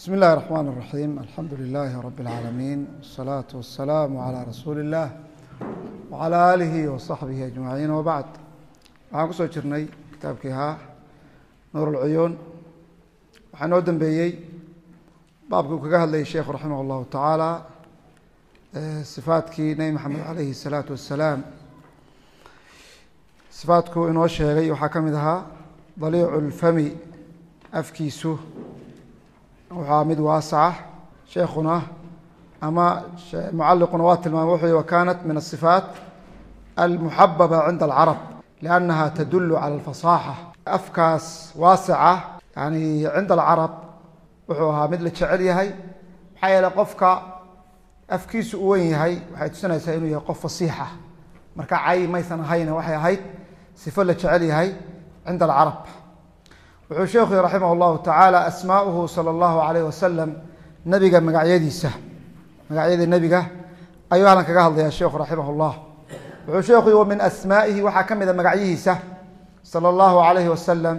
بسم الله الرحمن الرحيم الحمد لله رب العالمين والصلاة والسلام على رsuuل الlah وعلى آliه وصaحبه أجمaعين وبعد waxaan kusoo jirnay kitaabkii ahaa nuur الcuyuun waxaa noo dembeeyey baabkii uu kaga hadlayay sheikhu raximah الlahu taعaalى صifaatkii nebi mxamed عalayhi الصalaaةu wasalaam صifaatku inoo sheegay waxaa ka mid ahaa daliic اlfami afkiisu waxaa mid waasaca sheekuna ama mucaliquna waa tilmaamay wuxuu yihi wakanat min الصifaat almuxababa cinda alcarab liannaha tadulu cala alfasaaxa afkaas waasica yani cinda alcarab wuxuu ahaa mid la jecel yahay maxaa yeele qofka afkiisu u wen yahay waxay tusinaysaa inuu yahay qof fasiixa marka cay maysan ahayna waxay ahayd sifo la jecel yahay cinda alcarab wuxuu sheekhu yihi raximah اllahu tacaala asmaauhu salى اllahu alayh wasalam nebiga magacyadiisa magacyada nebiga ayuu halkan kaga hadlaya sheekhu raximah اllah wuxuu sheekhu yihi wa min asmaa'ihi waxaa ka mida magacyihiisa salى اllahu alayhi wasalam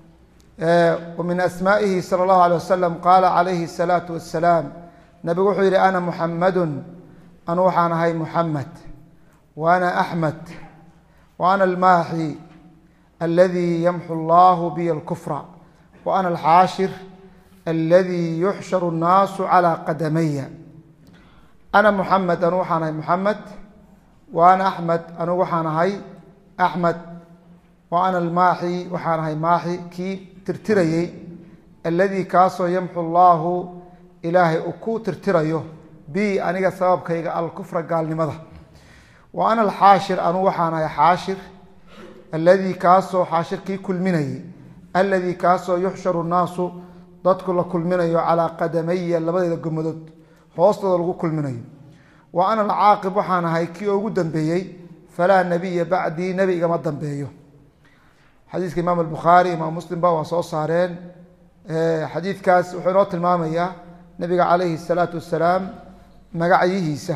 wa min asmaa'ihi salى اllahu alيh wasalam qaala calayhi الsalaatu wasalaam nebigu wuxuu yihi ana muxamadu anu waxaan ahay muxamed wa ana axmed wa ana almaaxi aladi yamxu allahu biy alkufra wa ana alxaashir aladi yuxsharu الnaasu calى qadamaya ana muxamed anu waxaan ahay muxamed wa ana axmed anugu waxaan ahay axmed wa ana almaaxi waxaan ahay maaxi kii tirtirayey alladii kaasoo yamxu allaahu ilaahay uu ku tirtirayo bi aniga sababkayga alkufra gaalnimada wa ana alxaashir anugu waxaan ahay xaashir alladii kaasoo xaashirkii kulminayey alladii kaasoo yuxsharu nnaasu dadku la kulminayo calaa qadamaya labadeeda gomadood hoostooda lagu kulminayo wa ana alcaaqib waxaan ahay kii ugu dambeeyey falaa nebiya bacdii nebi igama dambeeyo xadiiska imaam albukhaari imaam muslimba waa soo saareen xadiidkaas wuxuu inoo tilmaamayaa nebiga calayhi الsalaatu wasalaam magacyihiisa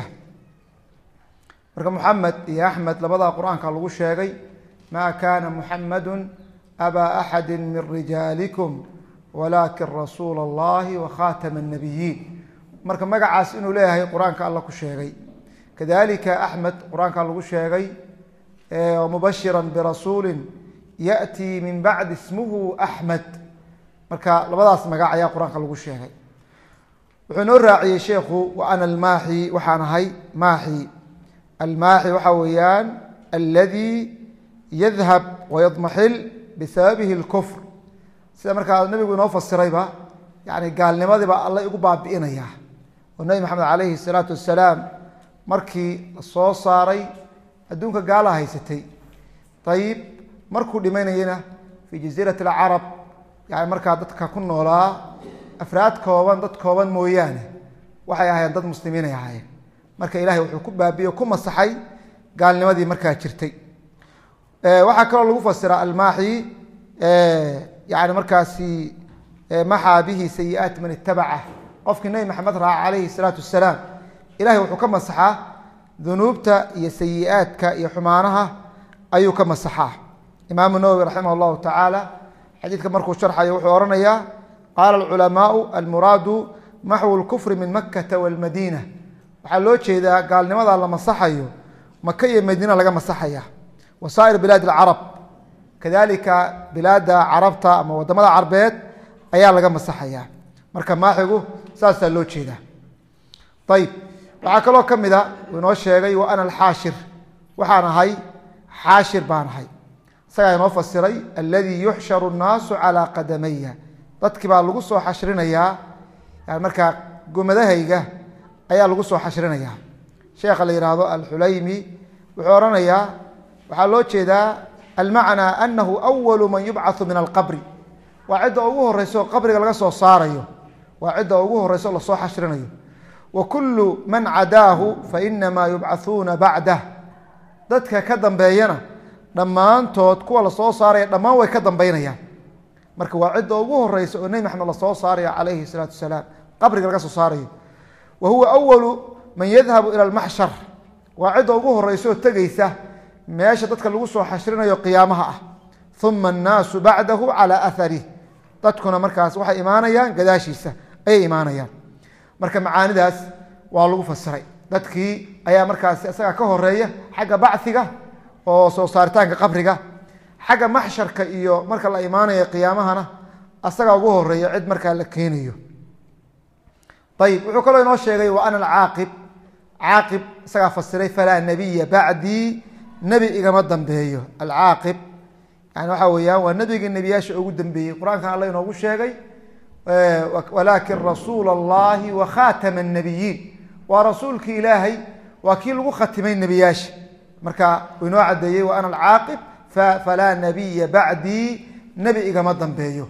marka muxamed iyo axmed labadaa qur-aanka lagu sheegay ma kana muxamadu abaa axadi min rijaalikum walakin rasuula اllahi wakhatama الnabiyiin marka magacaas inuu leeyahay qur-aanka alla ku sheegay kadalika axmed qur-aanka lagu sheegay mubashira birasuuli yaأtii min bacdi ismuhu axmed marka labadaas magac ayaa qur-aanka lagu sheegay wuxuu inoo raaciyey sheikhu wa ana almaaxi waxaan ahay maaxi almaaxi waxaa weeyaan aladi yadhab wayadmaxil bisababihi اlkufr sida markaa nabigu inoo fasirayba yani gaalnimadiiba alla igu baabi'inaya oo nebi maxamed calayhi الsalaatu wasalaam markii la soo saaray adduunka gaala haysatay ayib markuu dhimanayena fii jaziirati اlcarab yani markaa dadka ku noolaa afraad kooban dad kooban mooyaane waxay ahaayeen dad muslimiinay ahaayeen marka ilahay wuxuu ku baabiye ku masaxay gaalnimadii markaa jirtay waxaa kaloo lagu fasira almaaxi yani markaasi maxaa bihi sayiaat man itabaca qofkii nebi maxamed raaca calayhi salaatu wasalaam ilahay wuxuu ka masaxaa dunuubta iyo sayiaadka iyo xumaanaha ayuu ka masaxaa imaamu nawowi raximah allahu tacaala xadiidka markuu sharxayo wuxuu ohanayaa qaala alculamaau almuraadu maxwu lkufri min makata walmadiina waxaa loo jeedaa gaalnimada la masaxayo maka iyo madiina laga masaxaya wa saa'ir bilaadi alcarab kadalika bilaada carabta ama wadamada carbeed ayaa laga masaxaya marka maaxigu saasaa loo jeedaa ayib waxaa kaloo ka mida uu inoo sheegay wa ana alxaashir waxaan ahay xaashir baan ahay isagaa inoo fasiray alladii yuxsharu nnaasu calaa qadamaya dadkii baa lagu soo xashrinayaa yani markaa gomadahayga ayaa lagu soo xashrinayaa sheekha la yihahdo alxulaymi wuxuu ohanayaa waxaa loo jeedaa almacnaa anahu awalu man yubcathu min alqabri waa cidda ugu horeyso qabriga laga soo saarayo waa cidda ugu horeyso lasoo xashrinayo wa kulu man cadaahu fainamaa yubcathuuna bacdah dadka ka dambeeyana dhammaantood kuwa lasoo saaraya dhammaan way ka dambeynayaan marka waa cidda ugu horeysa oo nebi maxamed lasoo saarayo calayhi salaatu wasalaam qabriga laga soo saarayo wa huwa awalu man yadhabu ila almaxshar waa cidda ugu horeysa oo tegeysa meesha dadka lagu soo xashrinayo qiyaamaha ah uma annaasu bacdahu calaa aharih dadkuna markaas waxay imaanayaan gadaashiisa ayay imaanayaan marka macaanidaas waa lagu fasiray dadkii ayaa markaasi isagaa ka horeeya xagga bachiga oo soo saaritaanka qabriga xagga maxsharka iyo marka la imaanayo qiyaamahana asagaa ugu horeeya cid markaa la keenayo ayib wuxuu kaloo inoo sheegay wa ana alcaaqib caaqib isagaa fasiray falaa nabiya bacdii nebi igama dambeeyo alcaaqib yani waxa weeyaan waa nebigii nebiyaasha ugu dambeeyey qur-aankan alla inoogu sheegay walaakin rasuula allahi wa khatama nabiyiin waa rasuulkii ilaahay waa kii lagu khatimay nebiyaasha marka uu inoo cadeeyey wa ana alcaaqib falaa nabiya bacdii nebi igama dambeeyo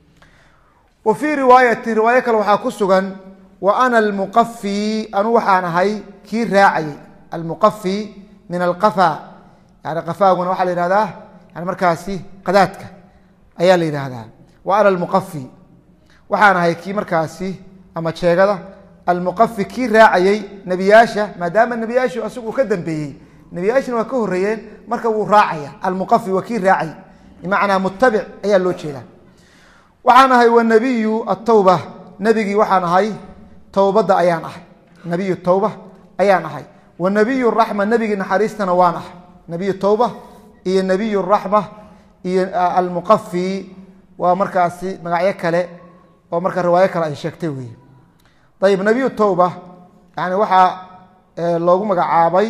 wa fii riwaayati riwaayo kale waxaa ku sugan wa ana almuqafi anu waxaan ahay kii raacayay almuqafi min alqafa yani qafaaguna waxaa la yihahdaa yani markaasi qadaadka ayaa la yidhaahdaa wa ana almuqafi waxaan ahay kii markaasi ama jeegada almuqafi kii raacayey nebiyaasha maadaama nebiyaashu asigu ka dambeeyey nebiyaashina waa ka horeeyeen marka wuu raacaya almuqafi waa kii raacay bimacnaa mutabic ayaa loo jeedaa waxaan ahay wanabiyu atawba nebigii waxaan ahay towbadda ayaan ahay nabiyu towba ayaan ahay wanabiyu raxma nebigii naxariistana waan ahay nabiyu towba iyo nabiyu raxma iyo almuqafi waa markaasi magacyo kale oo marka riwaayo kale ay sheegtay wey ayib nabiyu towba yani waxaa loogu magacaabay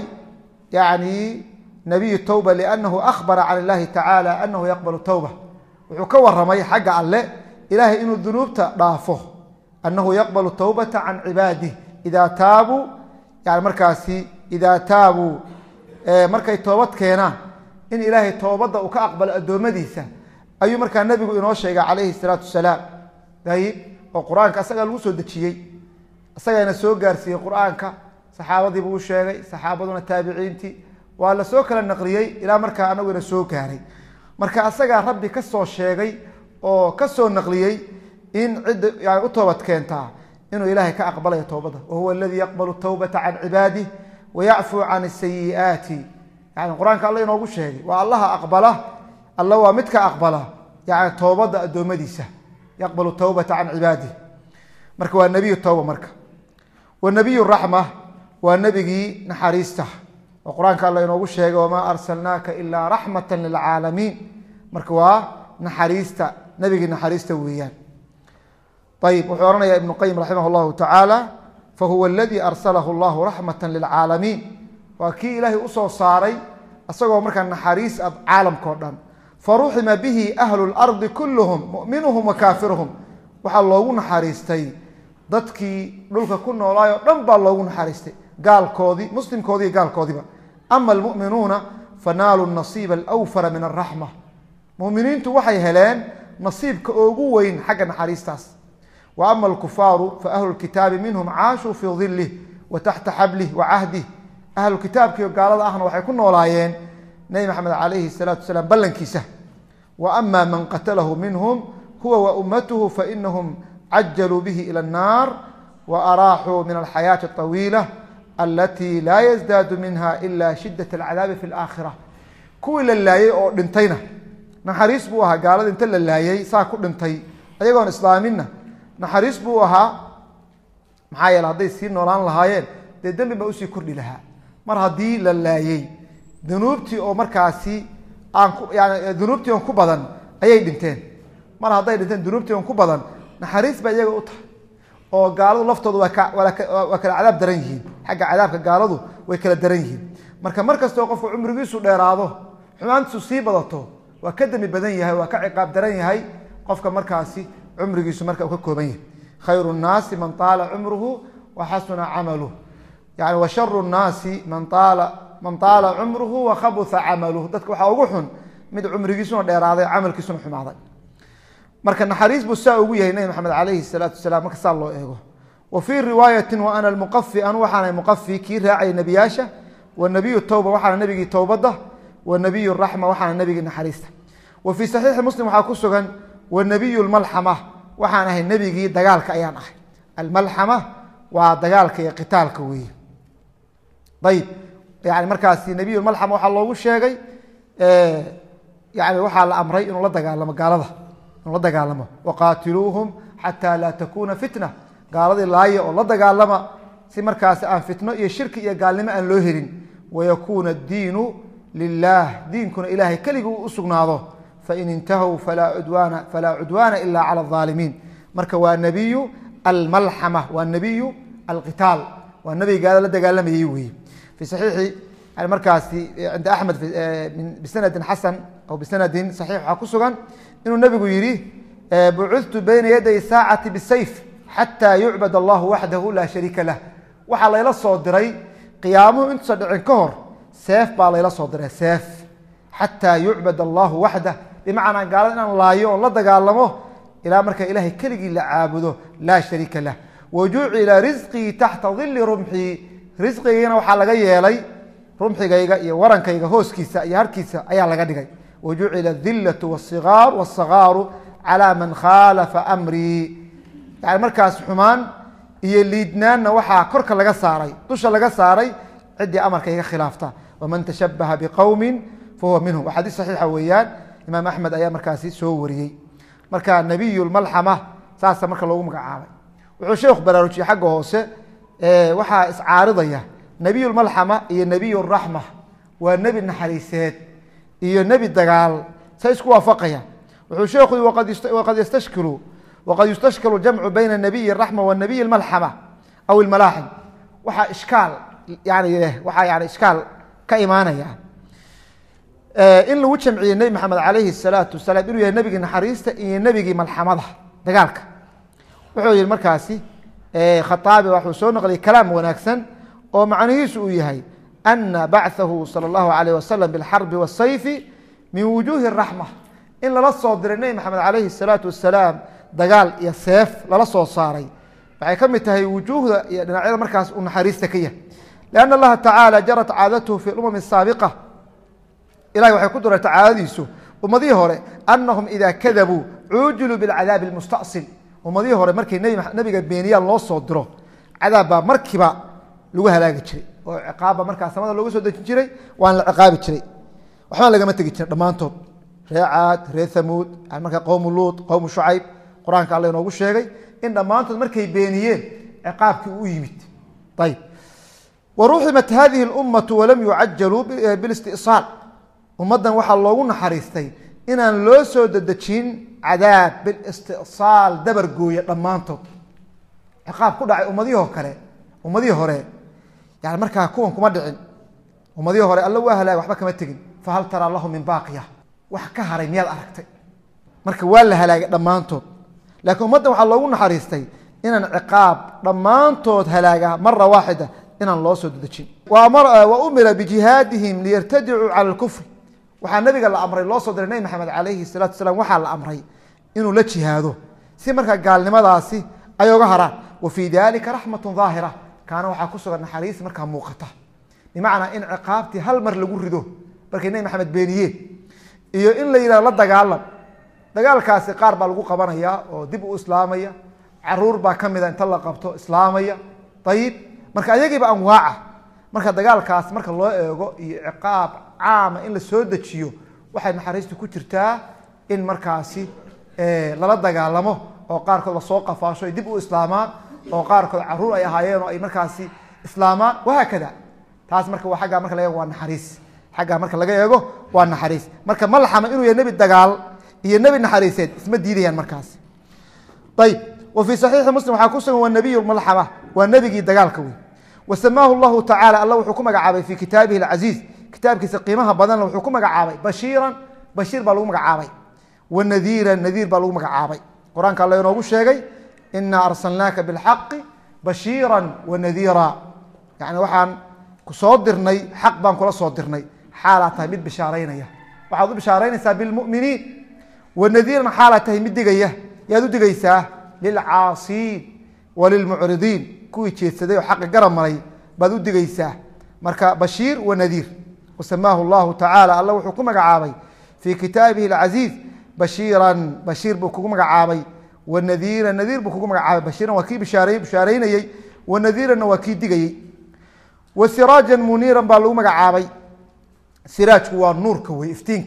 yani nabiyu towba liannahu akhbara can illahi tacaala anahu yaqbalu towba wuxuu ka waramay xagga alle ilahay inuu dunuubta dhaafo anahu yaqbalu towbata can cibaadih idaa taabuu yani markaasi idaa taabuu markay toobad keenaan in ilaahay toobadda uu ka aqbalo addoommadiisa ayuu markaa nebigu inoo sheegay calayhi salaatu wasalaam ayib oo qur-aanka asagaa lagu soo dejiyey isagaana soo gaarsiiyey qur-aanka saxaabadii buu u sheegay saxaabaduna taabiciintii waa la soo kala naqliyey ilaa markaa anaguna soo gaaray marka asagaa rabbi ka soo sheegay oo ka soo naqliyey in cidda yani u toobad keentaa inuu ilaahay ka aqbalayo toobadda wahuwa aladii yaqbalu towbata can cibaadih wayacfuu can sayi'aati yani qur-aanka alla inoogu sheegay waa allaha aqbala alla waa midka aqbala yani toobadda addoommadiisa yaqbalu towbata can cibaadih marka waa nebiyu towba marka wanabiyu raxma waa nebigii naxariista oo qur-aanka alla inoogu sheegay wamaa arsalnaaka ilaa raxmata lilcaalamiin marka waa naxariista nebigii naxariista weeyaan ayib wuxuu ohanaya ibnu qayim raximah llahu tacaala fahuwa aladii arsalahu llahu raxmata lilcaalamiin waa kii ilaahay usoo saaray isagoo markaa naxariis ah caalamkao dhan faruxima bihi ahlu lardi kulluhum muminuhum wa kaafiruhum waxaa loogu naxariistay dadkii dhulka ku noolaayoo dhan baa loogu naxariistay gaalkoodii muslimkoodii gaalkoodiiba ama almuminuuna fanaaluu nasiiba alwfara min araxma muminiintu waxay heleen nasiibka ugu weyn xagga naxariistaas wa ama alkufaaru fa ahlu lkitaabi minhum caashuu fii dilih wa taxta xablih wa cahdih ahlu kitaabkiio gaalada ahna waxay ku noolaayeen nebi maxamed calayhi salaatu wasalaam ballankiisa wa ama man qatalahu minhum huwa wa ummatuhu fainahum cajaluu bihi ila annaar wa araaxuu min alxayaati aطawiila alatii laa yazdaadu minha ila shidat alcadaabi fi laakhira kuwii la laayey oo dhintayna naxariis buu ahaa gaalada inta la laayey saa ku dhintay ayagoon islaaminna naxariis buu ahaa maxaa yeele hadday sii noolaan lahaayeen dee dembi baa usii kordhi lahaa mar haddii la laayey dunuubtii oo markaasi aan yani dunuubtii on ku badan ayay dhinteen mar hadday dhinteen dunuubtii on ku badan naxariis baa iyaga u tahay oo gaaladu laftoodu waa waa kala cadaab daran yihiin xagga cadaabka gaaladu way kala daran yihiin marka mar kastoo qofku cumrigiisu dheeraado xumaantiisu sii badato waa ka demi badan yahay waa ka ciqaab daran yahay qofka markaasi cumrigiisu marka uu ka kooban yahay khayru nnaasi man taala cumruhu wa xasuna camaluh yani wa sharu nnaasi man taala man taala cumruhu wa khabuha camaluh dadka waxaa ugu xun mid cumrigiisuna dheeraaday camalkiisuna xumaaday marka naxariis buu saa ugu yahay nebi maxamed calayhi salaatu wasalaam marka saa loo eego wa fii riwaayati wa ana almuqafi anu waxaana muqafi kii raacay nebiyaasha wanabiyu towba waxaana nebigii towbadda wanabiyu raxma waxaana nebigii naxariista wa fii saxiixi muslim waxaa ku sugan wanabiyu lmalxama waxaan ahay nebigii dagaalka ayaan ahay almalxama waa dagaalka iyo qitaalka weeye ayib yani markaasi nebiyu malxama waxaa loogu sheegay yani waxaa la amray inuu la dagaalamo gaalada inuu la dagaalamo waqaatiluuhum xataa laa takuna fitna gaaladii laaya oo la dagaalama si markaasi aan fitno iyo shirki iyo gaalnimo aan loo helin wayakuuna addiinu lilah diinkuna ilaahay keligii uu usugnaado fain intahow falaa cudwaana falaa cudwaana ila cala alظaalimiin marka waa nebiyu almalxama waa nebiyu alqitaal waa nebiga gaalo la dagaalamayay weeye fi saxiixi yani markaasi cinda axmed bisanadin xasan aw bisanadin saxiix waxaa ku sugan inuu nebigu yidhi bucudtu bayna yaday saacati bisayf xataa yucbad allahu waxdahu laa shariika lah waxaa layla soo diray qiyaamuhu intuusan dhicin ka hor seef baa layla soo diray seef xataa yucbad allahu waxdah bimacnaa gaalada inaan laayo oon la dagaalamo ilaa marka ilahay keligii la caabudo laa shariika lah wajucila risqii taxta dili rumxii risqigiina waxaa laga yeelay rumxigayga iyo warankayga hooskiisa iyo harkiisa ayaa laga dhigay wajucila adillatu wasigaar wasagaaru calaa man khaalafa amrii yani markaas xumaan iyo liidnaanna waxaa korka laga saaray dusha laga saaray ciddii amarkayga khilaafta waman tashabaha biqowmin fahuwa minhum waa xadiis saxiixa weeyaan imaam axmed ayaa markaasi soo wariyey marka nebiy lmalxama saasa marka loogu magacaabay wuxuu sheekhu baraarujiyey xagga hoose waxaa iscaaridaya nebiy lmalxama iyo nebiy raxma waa nebi naxariiseed iyo nebi dagaal say isku waafaqaya wuxuu sheekhu waqad yastashkilu waqad yustashkilu jamcu bayna nabiy raxma wa nabiy malxama aw ilmalaaxim waxaa ishkaal yani waxaa yani ishkaal ka imaanaya in lagu jamciye nebi maxamed calayhi salaatu wasalaam inuu yahay nebigii naxariista iyo nebigii malxamada dagaalka wuxuu yihi markaasi khaaabi waxuu soo naqliyay kalaam wanaagsan oo macnihiisu uu yahay ana bachahu salى اllahu alayh wasalam bilxarbi wasayfi min wujuhi raxma in lala soo diray nebi maxamed calayhi salaatu wasalaam dagaal iyo seef lala soo saaray waxay ka mid tahay wujuuhda iyo dhinacyada markaas uu naxariista ka yahay lian allaha tacaala jarat caadatuhu fi lumam saabiqa ilahay waxay ku durarta caadadiisu ummadihii hore anahum ida kadabuu cuujiluu bilcadaabi lmustasil ummadihii hore markay nebiga beeniyaan loo soo diro cadaab baa markiiba lagu halaagi jiray oo ciqaabba markaa samada looga soo dejin jiray waan la ciqaabi jiray waxbaan lagama tegi jirin dhammaantood ree caad ree hamuud markaa qowmu luut qowmu shucayb qur-aanka alla inoogu sheegay in dhammaantood markay beeniyeen ciqaabkii u yimid ayb waruximat hadihi اlummatu walam yucajaluu bilistisaal ummaddan waxaa loogu naxariistay inaan loo soo dedejin cadaab bilistisaal dabar gooya dhammaantood ciqaab ku dhacay ummadihii kale ummadihii hore yani markaa kuwan kuma dhicin ummadihii hore alla waa halaagay waxba kama tegin fahal taraa lahu min baaqiya wax ka haray miyaad aragtay marka waa la halaagay dhammaantood laakiin ummaddan waxaa loogu naxariistay inaan ciqaab dhammaantood halaaga mara waaxida inaan loo soo dedejin wa umira bijihaadihim liyartadicuu cala lkufri waxaa nabiga la amray loo soo diray nebi maxamed calayhi salatu salaam waxaa la amray inuu la jihaado si markaa gaalnimadaasi ay oga haraan wa fii dalika raxmatu daahira kaana waxaa ku sugan naxariis markaa muuqata bimacnaa in ciqaabtii hal mar lagu rido markay nebi maxamed beeniyeen iyo in la yidhahdo la dagaalam dagaalkaasi qaar baa lagu qabanaya oo dib u islaamaya caruur baa ka mida inta la qabto islaamaya ayib marka ayagiiba anwaaca marka dagaalkaas marka loo eego iyo ciqaab caama in la soo dejiyo waxay naxariistu ku jirtaa in markaasi lala dagaalamo oo qaarkood lasoo qafaasho ay dib u islaamaan oo qaarkood caruur ay ahaayeen oo ay markaasi islaamaan wahaakada taas marka waa aggaa marka laga eego waa naxariis xaggaa marka laga eego waa naxariis marka ma laxama inuu yahay nebi dagaal iyo nebi naxariiseed isma diidayaan markaasi ayib wa fii saxiixi muslim waxaa ku sugan waa nebiy malxama waa nebigii dagaalka wey wa samaahu llahu tacala alla wuxuu ku magacaabay fii kitaabihi alcaziiz kitaabkiisa qiimaha badanna wuxuu ku magacaabay bashiiran bashiir baa lagu magacaabay wa nadiiran nadiir baa lagu magacaabay qur-aanka alla inoogu sheegay inaa arsalnaaka bilxaqi bashiira wa nadiira yani waxaan kusoo dirnay xaq baan kula soo dirnay xaalaa tahay mid bishaaraynaya waxaad u bishaaraynaysaa bilmuminiin wa nadiiran xaalaa tahay mid digaya yaad u digaysaa lilcaasiin wa lilmucridiin kuwii jeedsaday oo xaqa garab maray baad u digaysaa marka bashiir wa nadiir wasamaahu llahu tacaala alla wuxuu ku magacaabay fii kitaabihi alcaziiz bashiiran bashiir buu kugu magacaabay wa nadiira nadiir buu kugu magacaabay bashiiran waa kii bishaarey bishaaraynayey wa nadiiranna waa kii digayey wa siraajan muniiran baa lagu magacaabay siraajku waa nuurka wey iftiinka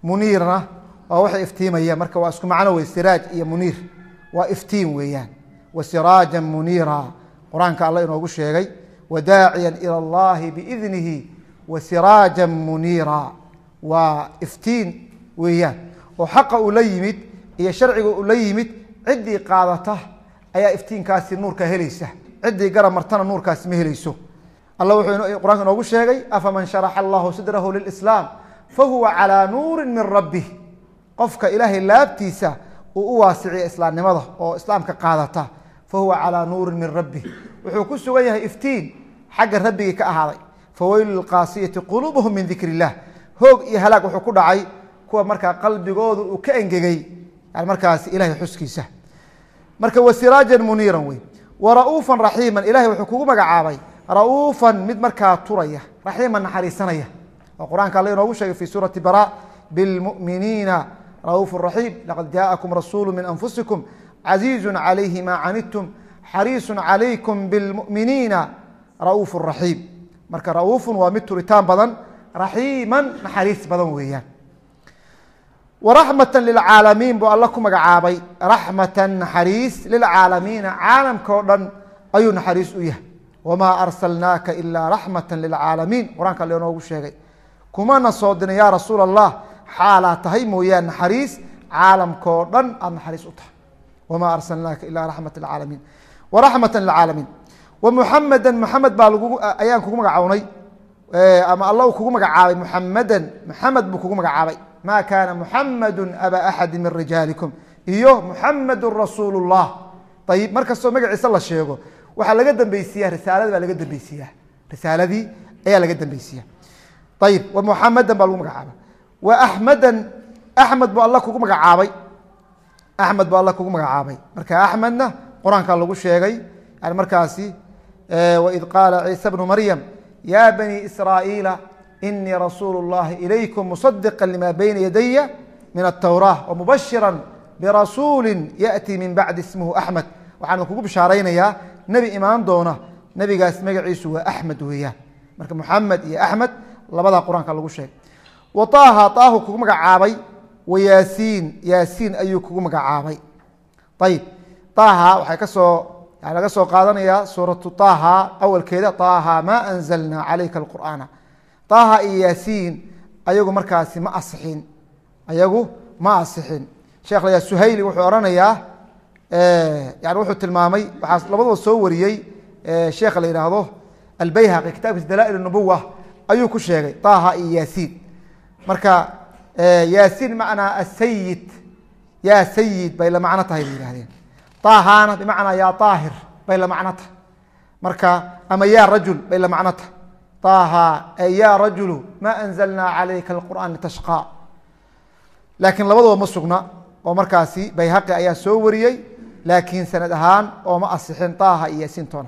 muniirna waa waxa iftiimaya marka waa isku macno wey siraaj iyo muniir waa iftiin weeyaan wa siraaja muniira qur-aanka alla inoogu sheegay wadaaciya ilى اllahi biidnihi wa siraaja muniira waa iftiin weeyaan oo xaqa uu la yimid iyo sharciga uu la yimid ciddii qaadata ayaa iftiinkaasi nuurka helaysa ciddii garab martana nuurkaasi ma helayso alla wuxuu qur-aanka inoogu sheegay afaman sharaxa allahu sadrahu lilislaam fahuwa calaa nuuri min rabbih qofka ilaahay laabtiisa uu u waasiciya islaamnimada oo islaamka qaadata fahuwa calaa nuurin min rabbih wuxuu ku sugan yahay iftiin xagga rabbigii ka ahaaday faweylu lilqaasiyati quluubuhum min dikr illah hoog iyo halaag wuxuu ku dhacay kuwa markaa qalbigooda uu ka engegay yani markaasi ilahay xuskiisa marka wasiraajan muniiran wey wara'uufan raxiiman ilahay wuxuu kugu magacaabay ra'uufan mid markaa turaya raxiiman naxariisanaya oo qur-aanka alla inoogu sheegay fi suurati bara bilmuminiina ra'uuf raxiim laqad jaءakum rasuulu min anfusikum caziizu calayhi ma canidtum xariisu calaykum bilmuminiina ra'uuf raxiim marka ra'uufun waa mid turitaan badan raxiiman naxariis badan weeyaan waraxmata lilcaalamiin buu alla ku magacaabay raxmata naxariis lilcaalamiina caalamka o dhan ayuu naxariis u yahay wamaa arsalnaaka ilaa raxmata lilcaalamiin qur-aanka alle inoogu sheegay kumana soo dirin yaa rasuul allah xaalaa tahay mooyaan naxariis caalamkao dhan aada naxariis u tahay wamaa arsalnaaka ilaa raxmata lilcaalamiin waraxmata lilcaalamiin wa muxameda muxamed baa lagu ayaan kugu magacownay ama alla uu kugu magacaabay muxamadan muxamed buu kugu magacaabay ma kaana muxamadu aba axadi min rijaalikum iyo muxamadu rasuul اllah ayib mar kastoo magaciisa la sheego waxaa laga dambeysiya risaalada baa laga dambeysiya risaaladii ayaa laga dambeysiya ayib wa muxamadan baa lagu magacaabay wa axmedan axmed buu alla kugu magacaabay axmed buu alla kugu magacaabay marka axmedna qur-aanka lagu sheegay yani markaasi waid qaala ciisa bnu maryam ya bani israa'iila inii rasuulu اllahi ilaykum musadiqa lima bayna yadaya min atowraa wamubashira birasuuli yaأtii min bacdi ismuhu axmed waxaan kugu bishaaraynayaa nebi imaan doona nebigaas magaciisu waa axmed weeyaan marka muxamed iyo axmed labadaa qur-aanka lagu sheegay wa taaha taahu kugu magacaabay wa yaasiin yaasiin ayuu kugu magacaabay ayib taaha waxay kasoo yani laga soo qaadanayaa suuratu taaha awalkeeda taaha ma anzalna calayka alqur'aana taaha iyo yaasiin ayagu markaasi ma asixin ayagu ma asixin sheekh layaa suhayli wuxuu odhanayaa yani wuxuu tilmaamay waxaa labadaba soo wariyey sheekha la yidhaahdo albayhaqi kitaabkiisa dala'il nubuwa ayuu ku sheegay taaha iyo yaasiin marka yaasiin macnaa asayid yaa sayid bay la macno tahay bay yihahdeen taahana bimacnaa yaa aahir bay la macno tahay marka ama yaa rajul bay la macno tahay taaha ay ya rajulu ma anzalna calayka alqur'aan litashqaa laakiin labadaba ma sugna oo markaasi bayhaqi ayaa soo wariyey laakiin sanad ahaan oo ma asixin taaha iyo yaasiintoona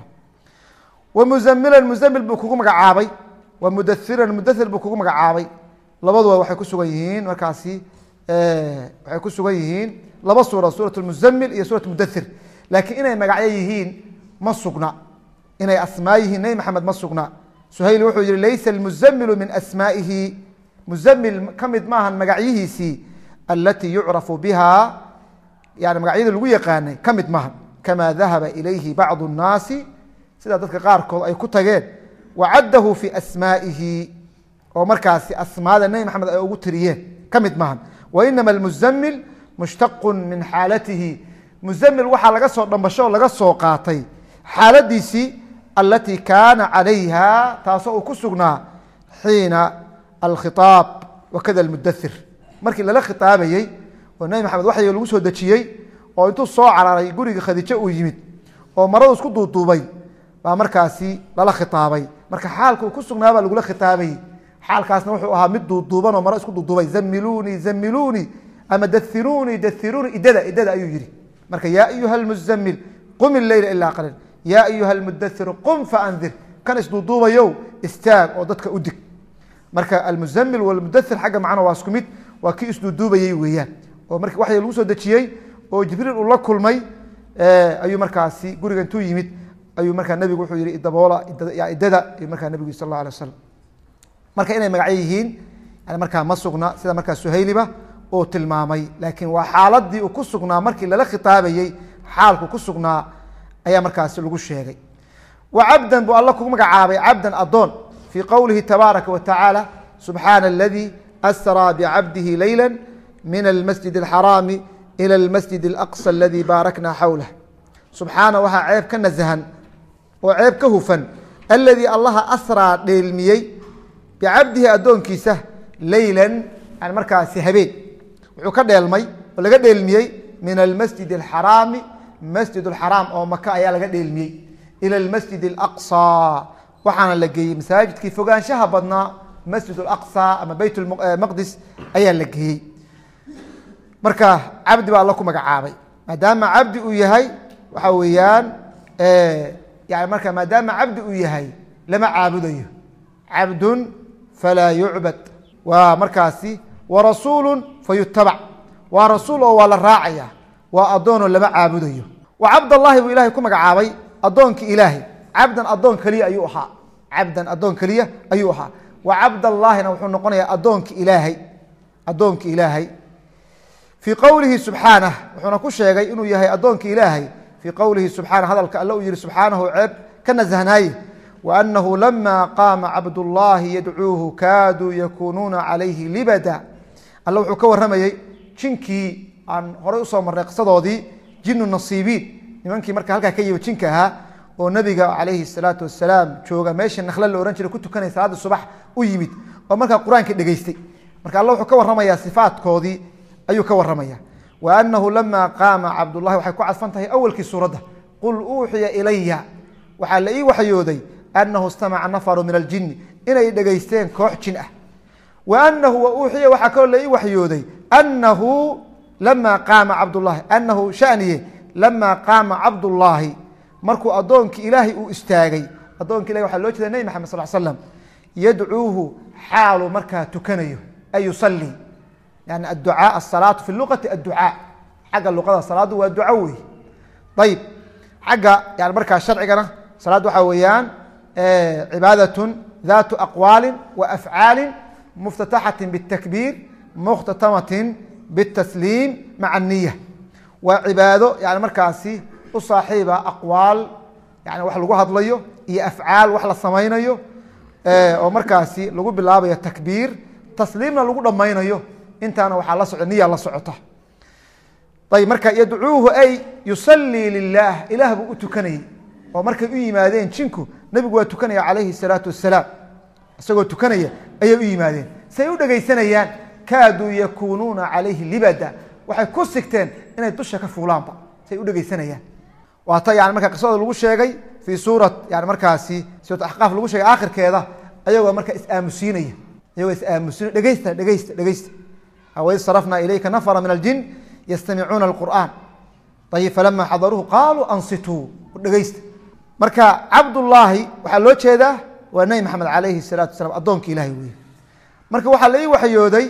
wa muzamilan muzamil buu kugu magacaabay wa mudairan mudathir buu kugu magacaabay labaduba waxay ku sugan yihiin markaasi waxay ku sugan yihiin laba suura suurat muzamil iyo suurat mudathir laakiin inay magacyo yihiin ma sugna inay asmaa yihiin nebi maxamed ma sugna suhayli wuxuu yihi laysa almuzamilu min asmaa'ihi muzamil ka mid maahan magacyihiisii alatii yucrafu biha yani magacyada lagu yaqaanay ka mid maahan kama dahaba ilayhi bacdu الnaasi sida dadka qaarkood ay ku tageen wacaddahu fi asmaa'ihi oo markaasi asmaada nebi maxamed ay ugu tiriyeen ka mid maahan wainama almuzamil mushtaqu min xaalatihi muzamil waxaa laga soo dhambasho oo laga soo qaatay xaaladiisii alatii kaana calayha taasoo uu ku sugnaa xiina alkhiaab wakada almudathir markii lala khitaabayey oo nebi maxamed waxyi lagu soo dejiyey oo intuu soo cararay guriga khadiijo uu yimid oo maradu isku duuduubay baa markaasi lala khitaabay marka xaalka uu ku sugnaabaa lagula khitaabayey xaalkaasna wuxuu ahaa mid duuduuban oo maro isku duuduubay zamilunii zamilunii ama dairunii dairunii idada idada ayuu yihi marka yaa ayuha almuzamil qum ileyla ilaa qaliil yaa ayuha almudathir qum faandir kan isduuduubayow istaag oo dadka u dig marka almuzamil walmudathir xagga macna waa isku mid waa kii isduuduubayey weeyaan oo marki waxya lagu soo dejiyey oo jibriil uu la kulmay ayuu markaasi guriga intuu yimid ayuu markaa nebigu wuxuu yihi idaboola idada ayuu markaa nebigu sal alla alay waslam marka inay magacyo yihiin yani markaa ma sugna sida markaa suhayliba uu tilmaamay laakiin waa xaaladii uu ku sugnaa markii lala khitaabayey xaalku ku sugnaa ayaa markaasi lagu sheegay wa cabdan buu alla kugu magacaabay cabdan adoon fii qowlihi tabaaraka wa tacaala subxaana aladii asraa bicabdihi leyla min almasjid alxaraami ila almasjid alaqsa aladii baarakna xawlah subxaana waxaa ceeb ka nasahan oo ceeb ka hufan aladii allaha asraa dheelmiyey bicabdihi addoonkiisa leylan yani markaasi habeen wuxuu ka dheelmay oo laga dheelmiyey min almasjid alxaraami masjid alxaraam oo maka ayaa laga dheelmiyey ila almasjid alaqsa waxaana la geeyey masaajidkii fogaanshaha badnaa masjid alaqsa ama beyt maqdis ayaa la geeyey marka cabdi baa alla ku magacaabay maadaama cabdi uu yahay waxa weeyaan yani marka maadaama cabdi uu yahay lama caabudayo cabdun falaa yucbad waa markaasi warasuulu fayutabac waa rasuul oo waa la raacaya waa addoonoo lama caabudayo wa cabdallahi buu ilahay ku magacaabay addoonkii ilaahay cabdan addoon keliya ayuu ahaa cabdan addoon keliya ayuu ahaa wa cabdallaahina wuxuu noqonayaa addoonkii ilaahay addoonkii ilaahay fii qowlihi subxaanah wuxuuna ku sheegay inuu yahay addoonkii ilaahay fii qowlihi subxaana hadalka alle uu yihi subxaanahu ceeb ka nasahnaaye waanahu lama qaama cabdullaahi yadcuuhu kaaduu yakuunuuna calayhi libada alle wuxuu ka warramayey jinkii aan horay usoo marnay qisadoodii jinu nasiibiin nimankii marka halkaa ka yimi jinka ahaa oo nabiga calayhi salaatu wasalaam jooga meeshii nakhle la ohan jiray ku tukanay salaadii subax u yimid oo markaa qur-aanka dhegeystay marka alle wuxuu ka warramayaa sifaatkoodii ayuu ka warramaya wa anahu lama qaama cabdullahi waxay ku cadfan tahay awalkii suuradda qul uuxiya ilaya waxaa la ii waxyooday anahu istamaca nafaru min aljini inay dhegeysteen koox jin ah wa anahu wa uuxiya waxaa kaloo la ii waxyooday anahu lama qaama cabdullahi anahu shaniye lama qaama cabdullaahi markuu addoonkii ilaahay uu istaagay addoonki ilahi waxaa loo jeeda nebi maxamed sal slam yadcuuhu xaalu markaa tukanayo ay yusalii yani adducaa asalaatu fi luqati adducaa xagga luqada salaaddu waa duco wey ayib xagga yani markaa sharcigana salaad waxaa weeyaan cibaadatun daatu aqwaali wa afcaali muftataxati bitakbiir mukhtatamatin bitasliim maca niya waa cibaado yani markaasi u saaxiiba aqwaal yani wax lagu hadlayo iyo afcaal wax la samaynayo oo markaasi lagu bilaabayo takbiir tasliimna lagu dhammaynayo intaana waxaa la soco niya la socota ayb marka yadcuuhu ay yusalii lilah ilaah buu u tukanayey oo markay u yimaadeen jinku nebigu waa tukanaya calayhi salaatu wasalaam isagoo tukanaya ayay u yimaadeen say u dhegaysanayaan kaaduu yakuunuuna calayhi libada waxay ku sigteen inay dusha ka fuulaanba say u dhegaysanayaan waata yani marka qisada lagu sheegay fii suurat yani markaasi suurat axqaaf lagu sheegay aakhirkeeda ayagoo marka is-aamusiinaya iyagoo is-aamusiina dhegeysta dhegeysta dhegeysta waid sarafna ilayka nafra min aljin yastamicuuna alqur'aan ayib falama xadaruuhu qaaluu ansituu dhegeysta marka cabdullaahi waxaa loo jeedaa waa nebi maxamed calayhi salaatu wasalaam addoonka ilahay wey marka waxaa la ii waxyooday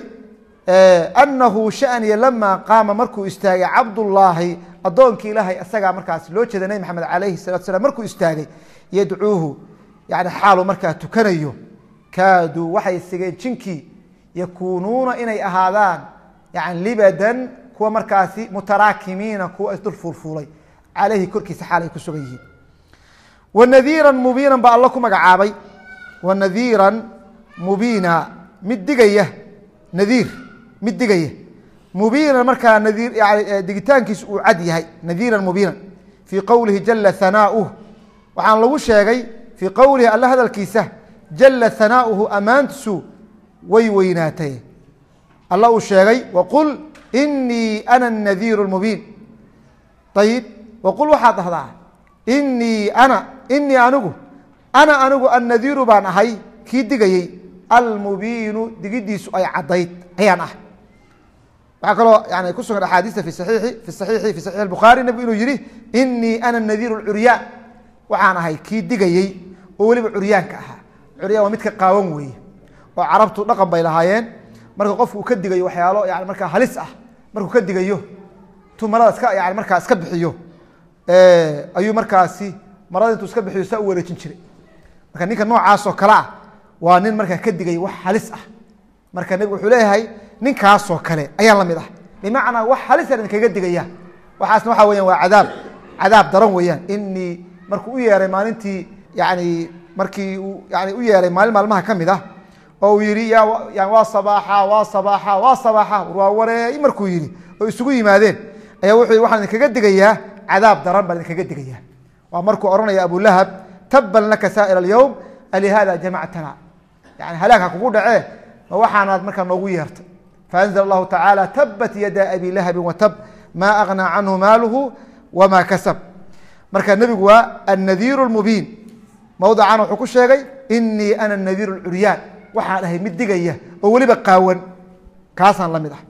anahu shaniya lama qaama markuu istaagay cabdullaahi addoonkii ilaahay isagaa markaas loo jeeda nebi maxamed calayhi salatu salam markuu istaagay yadcuuhu yani xaalu markaa tukanayo kaaduu waxay sigeen jinkii yakuunuuna inay ahaadaan yani libadan kuwa markaasi mutaraakimiina kuwa isdul fuulfuulay caleyhi korkiisa xaal ay ku sugan yihiin wanadiiran mubiinan baa alla ku magacaabay wanadiiran mubiina mid digaya nadiir mid digaya mubiinan markaa nadiir yani digitaankiisu uu cad yahay nadiiran mubiinan fii qowlihi jala hanaauh waxaan lagu sheegay fii qowlihi alla hadalkiisa jala hanaauhu ammaantiisu way weynaatay alla uu sheegay waqul inii ana nadiiru mubiin ayib waqul waxaad dhahdaa inii ana inii anigu ana anigu annadiiru baan ahay kii digayey almubiinu digidiisu ay caddayd ayaan ah waxaa kaloo yani ku sugan axaadiista fi saxiixi fi saxiixi fi saxiix albukhaari nebigu inuu yihi inii ana nadiiru lcuryaan waxaan ahay kii digayey oo weliba curyaanka ahaa curyaan waa midka qaawan weeye oo carabtu dhaqan bay lahaayeen marka qofku uu ka digayo waxyaalo yani markaa halis ah markuu ka digayo tu marada iska yani markaa iska bixiyo ayuu markaasi marada intuu iska bixiyo saa u wareejin jiray marka ninka noocaasoo kale ah waa nin markaa ka digaya wax halis ah marka nebigu wuxuu leeyahay ninkaasoo kale ayaan la mid ah bimacnaa wax halisan idinkaga digaya waxaasna waxa weyan waa cadaab cadaab daran weeyaan inii markuu u yeeray maalintii yani markii uu yani u yeeray maalin maalmaha ka mid ah oo uu yihi ya waa sabaaxa waa sabaaxa waa sabaaxa waa wareey markuu yihi oo isugu yimaadeen ayaa wuxuu waxaan idinkaga digayaa cadaab daran baan idinkaga digayaa waa markuu ohanaya abulahab taban laka saa'ir alyowm alihada jamactana yani halaagha kugu dhacee ma waxaanaad markaa noogu yeertay faanzl allahu tacaala tabat yada abi lahabi watab ma agnaa canhu maaluhu wama kasab marka nebigu waa annadiir mubiin mawdican wuxuu ku sheegay inii ana nadiir curyaan waxaan ahay mid digaya oo weliba qaawan kaasaan la mid ah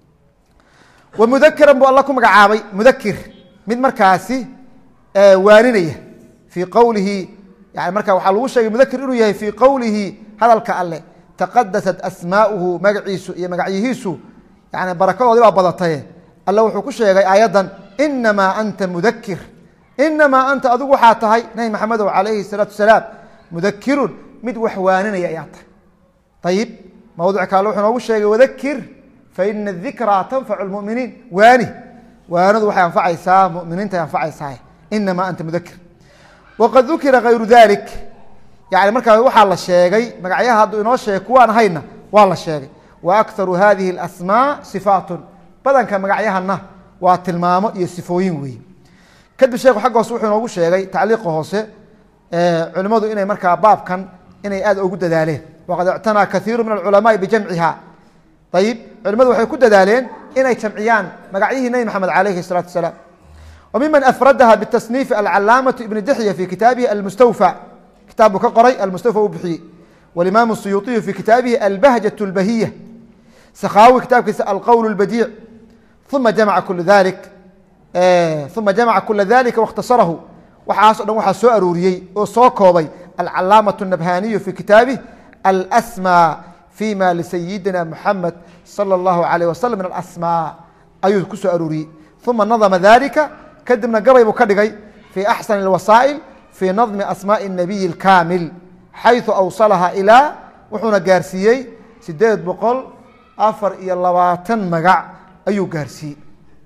wa mudakiran buu alla ku magacaabay mudakir mid markaasi waaninaya fii qowlihi yani marka waxaa lagu sheegay mudakir inuu yahay fii qowlihi hadalka alle taqadasat asmaauhu magaciisu iyo magacyihiisu yani barakadoodii baa badataye alle wuxuu ku sheegay aayaddan inamaa anta mudakir inamaa anta adigu waxaa tahay nabi maxamedow calayhi salaatu wasalaam mudakirun mid wax waaninaya ayaa tahay ayib mawduc kale wuxuu noogu sheegay wadakir faina dikraa tanfacu lmuminiin waani waanadu waxay anfacaysaa muminiinta ay anfacaysaa inamaa anta mudakir waqad dukira kayru dalik yani markaa waxaa la sheegay magacyaha hadduu inoo sheegay kuwaan hayna waa la sheegay wa akharu hadihi اlasmaa sifaatun badanka magacyahana waa tilmaamo iyo sifooyin weeye kadib sheekhu xagga hoose wuxuu inoogu sheegay tacliiqa hoose culimmadu inay markaa baabkan inay aad ugu dadaaleen waqad ictanaa kaiiru min alculamaai bijamciha ayib culimmadu waxay ku dadaaleen inay jamciyaan magacyihii nebi maxamed alayhi الsalatu wasalaam wa miman afradaha bitasniifi alcalaamatu ibn dixya fi kitaabihi almustawfa kitaab buu ka qoray almustawfa uu bixiyey walimaam الsuyuuطiyu fi kitaabihi albahjaة اlbahiya sakhawi kitaabkiisa alqowl اlbadiic uma jamaca kula dalik uma jamaca kula dalika waاkhtasarahu waxaas o dhan waxaa soo aruuriyey oo soo koobay alcalaamaة الnabhaniyu fi kitaabih alsmى fima lisayidina muxamed salى اllahu alayh wasalam min alasmaa ayuu ku soo aruuriyey uma nadma dalika kadibna gabay buu ka dhigay fi axsan اlwasaa'il fi nadmi asmaaءi الnabiyi اlkaamil xayثu awsalaha ilaa wuxuuna gaarsiiyey sideed boqol afar iyo labaatan magac ayuu gaarsiiyey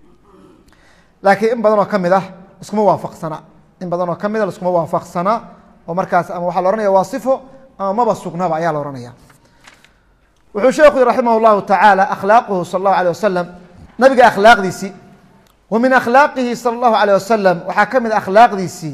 laakiin in badan oo ka mid ah iskuma waafaqsana in badan oo ka mid a iskuma waafaqsana oo markaas ama waxaa la ohanaya waa sifo ama maba sugnaba ayaa la ohanaya wuxuu sheekhu raximah اllahu tacaala akhlaaquhu sal اllahu alيه wasalam nabiga akhlaaqdiisii wa min akhlaaqihi sal اllahu alيه wasalam waxaa ka mid a akhlaaqdiisii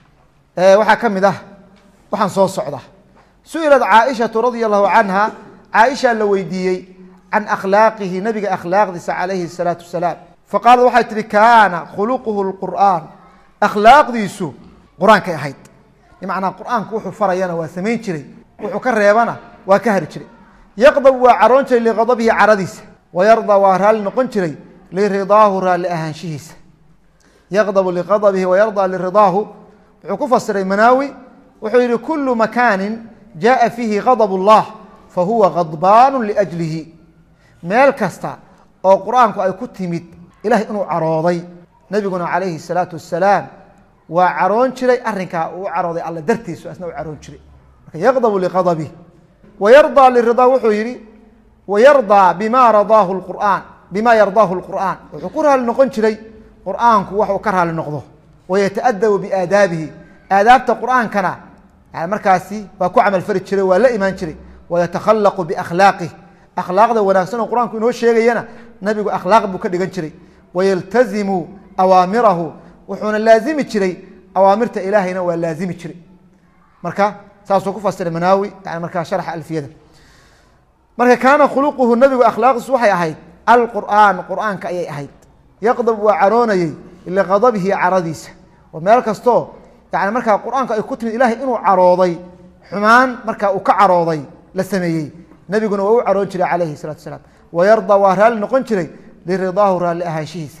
waxaa ka mid ah waxaan soo socda su-ilat caaishatu radia allahu canha caaisha la weydiiyey can akhlaaqihi nabiga akhlaaqdiisa calayhi الsalaatu wasalaam faqaalat waxay tihi kaana khuluquhu اlqur'aan akhlaaqdiisu qur-aankay ahayd bimacnaa qur-aanku wuxuu farayana waa samayn jiray wuxuu ka reebana waa ka hari jiray yaqdab waa caroon jiray liqadabihi caradiisa wayardaa waa raalli noqon jiray liridaahu raalli ahaanshihiisa yaqdabu liqadabihi wayardaa liridaahu wuxuu ku fasiray manaawi wuxuu yihi kulu makaanin jaءa fiihi gadb اllah fahuwa gadbaanu liأjlihi meel kasta oo qur-aanku ay ku timid ilahay inuu carooday nebiguna calayhi الsalaatu wasalaam waa caroon jiray arinkaa uu carooday alla dartiisu asna u caroon jiray marka yaqdabu liqadabih wayardaa liridaa wuxuu yihi wayardaa bima radaahu qur'aan bima yardaahu اlqur'aan wuxuu ku raali noqon jiray qur'aanku wax uu ka raali noqdo wayataadabu biaadaabihi aadaabta qur'aankana yani markaasi waa ku camal fari jiray waa la imaan jiray wayatakhallaqu biakhlaaqih akhlaaqda wanaagsan oo qur-aanku inoo sheegayana nabigu akhlaaq buu ka dhigan jiray wayaltazimu awaamirahu wuxuuna laazimi jiray awaamirta ilaahayna waa laazimi jiray marka saasuu ku fasiray manaawi yani markaa sharxa alfiyada marka kaana khuluquhu nabigu akhlaaqdiisu waxay ahayd alqur'aan qur'aanka ayay ahayd yaqdab waa caroonayey liqadabihi caradiisa oo meel kastoo yani markaa qur-aanka ay ku timid ilahay inuu carooday xumaan markaa uu ka carooday la sameeyey nebiguna waa u caroon jiray calayhi salatu asalaam wayardaa waa raalli noqon jiray liridaahu raalli ahaanshihiisa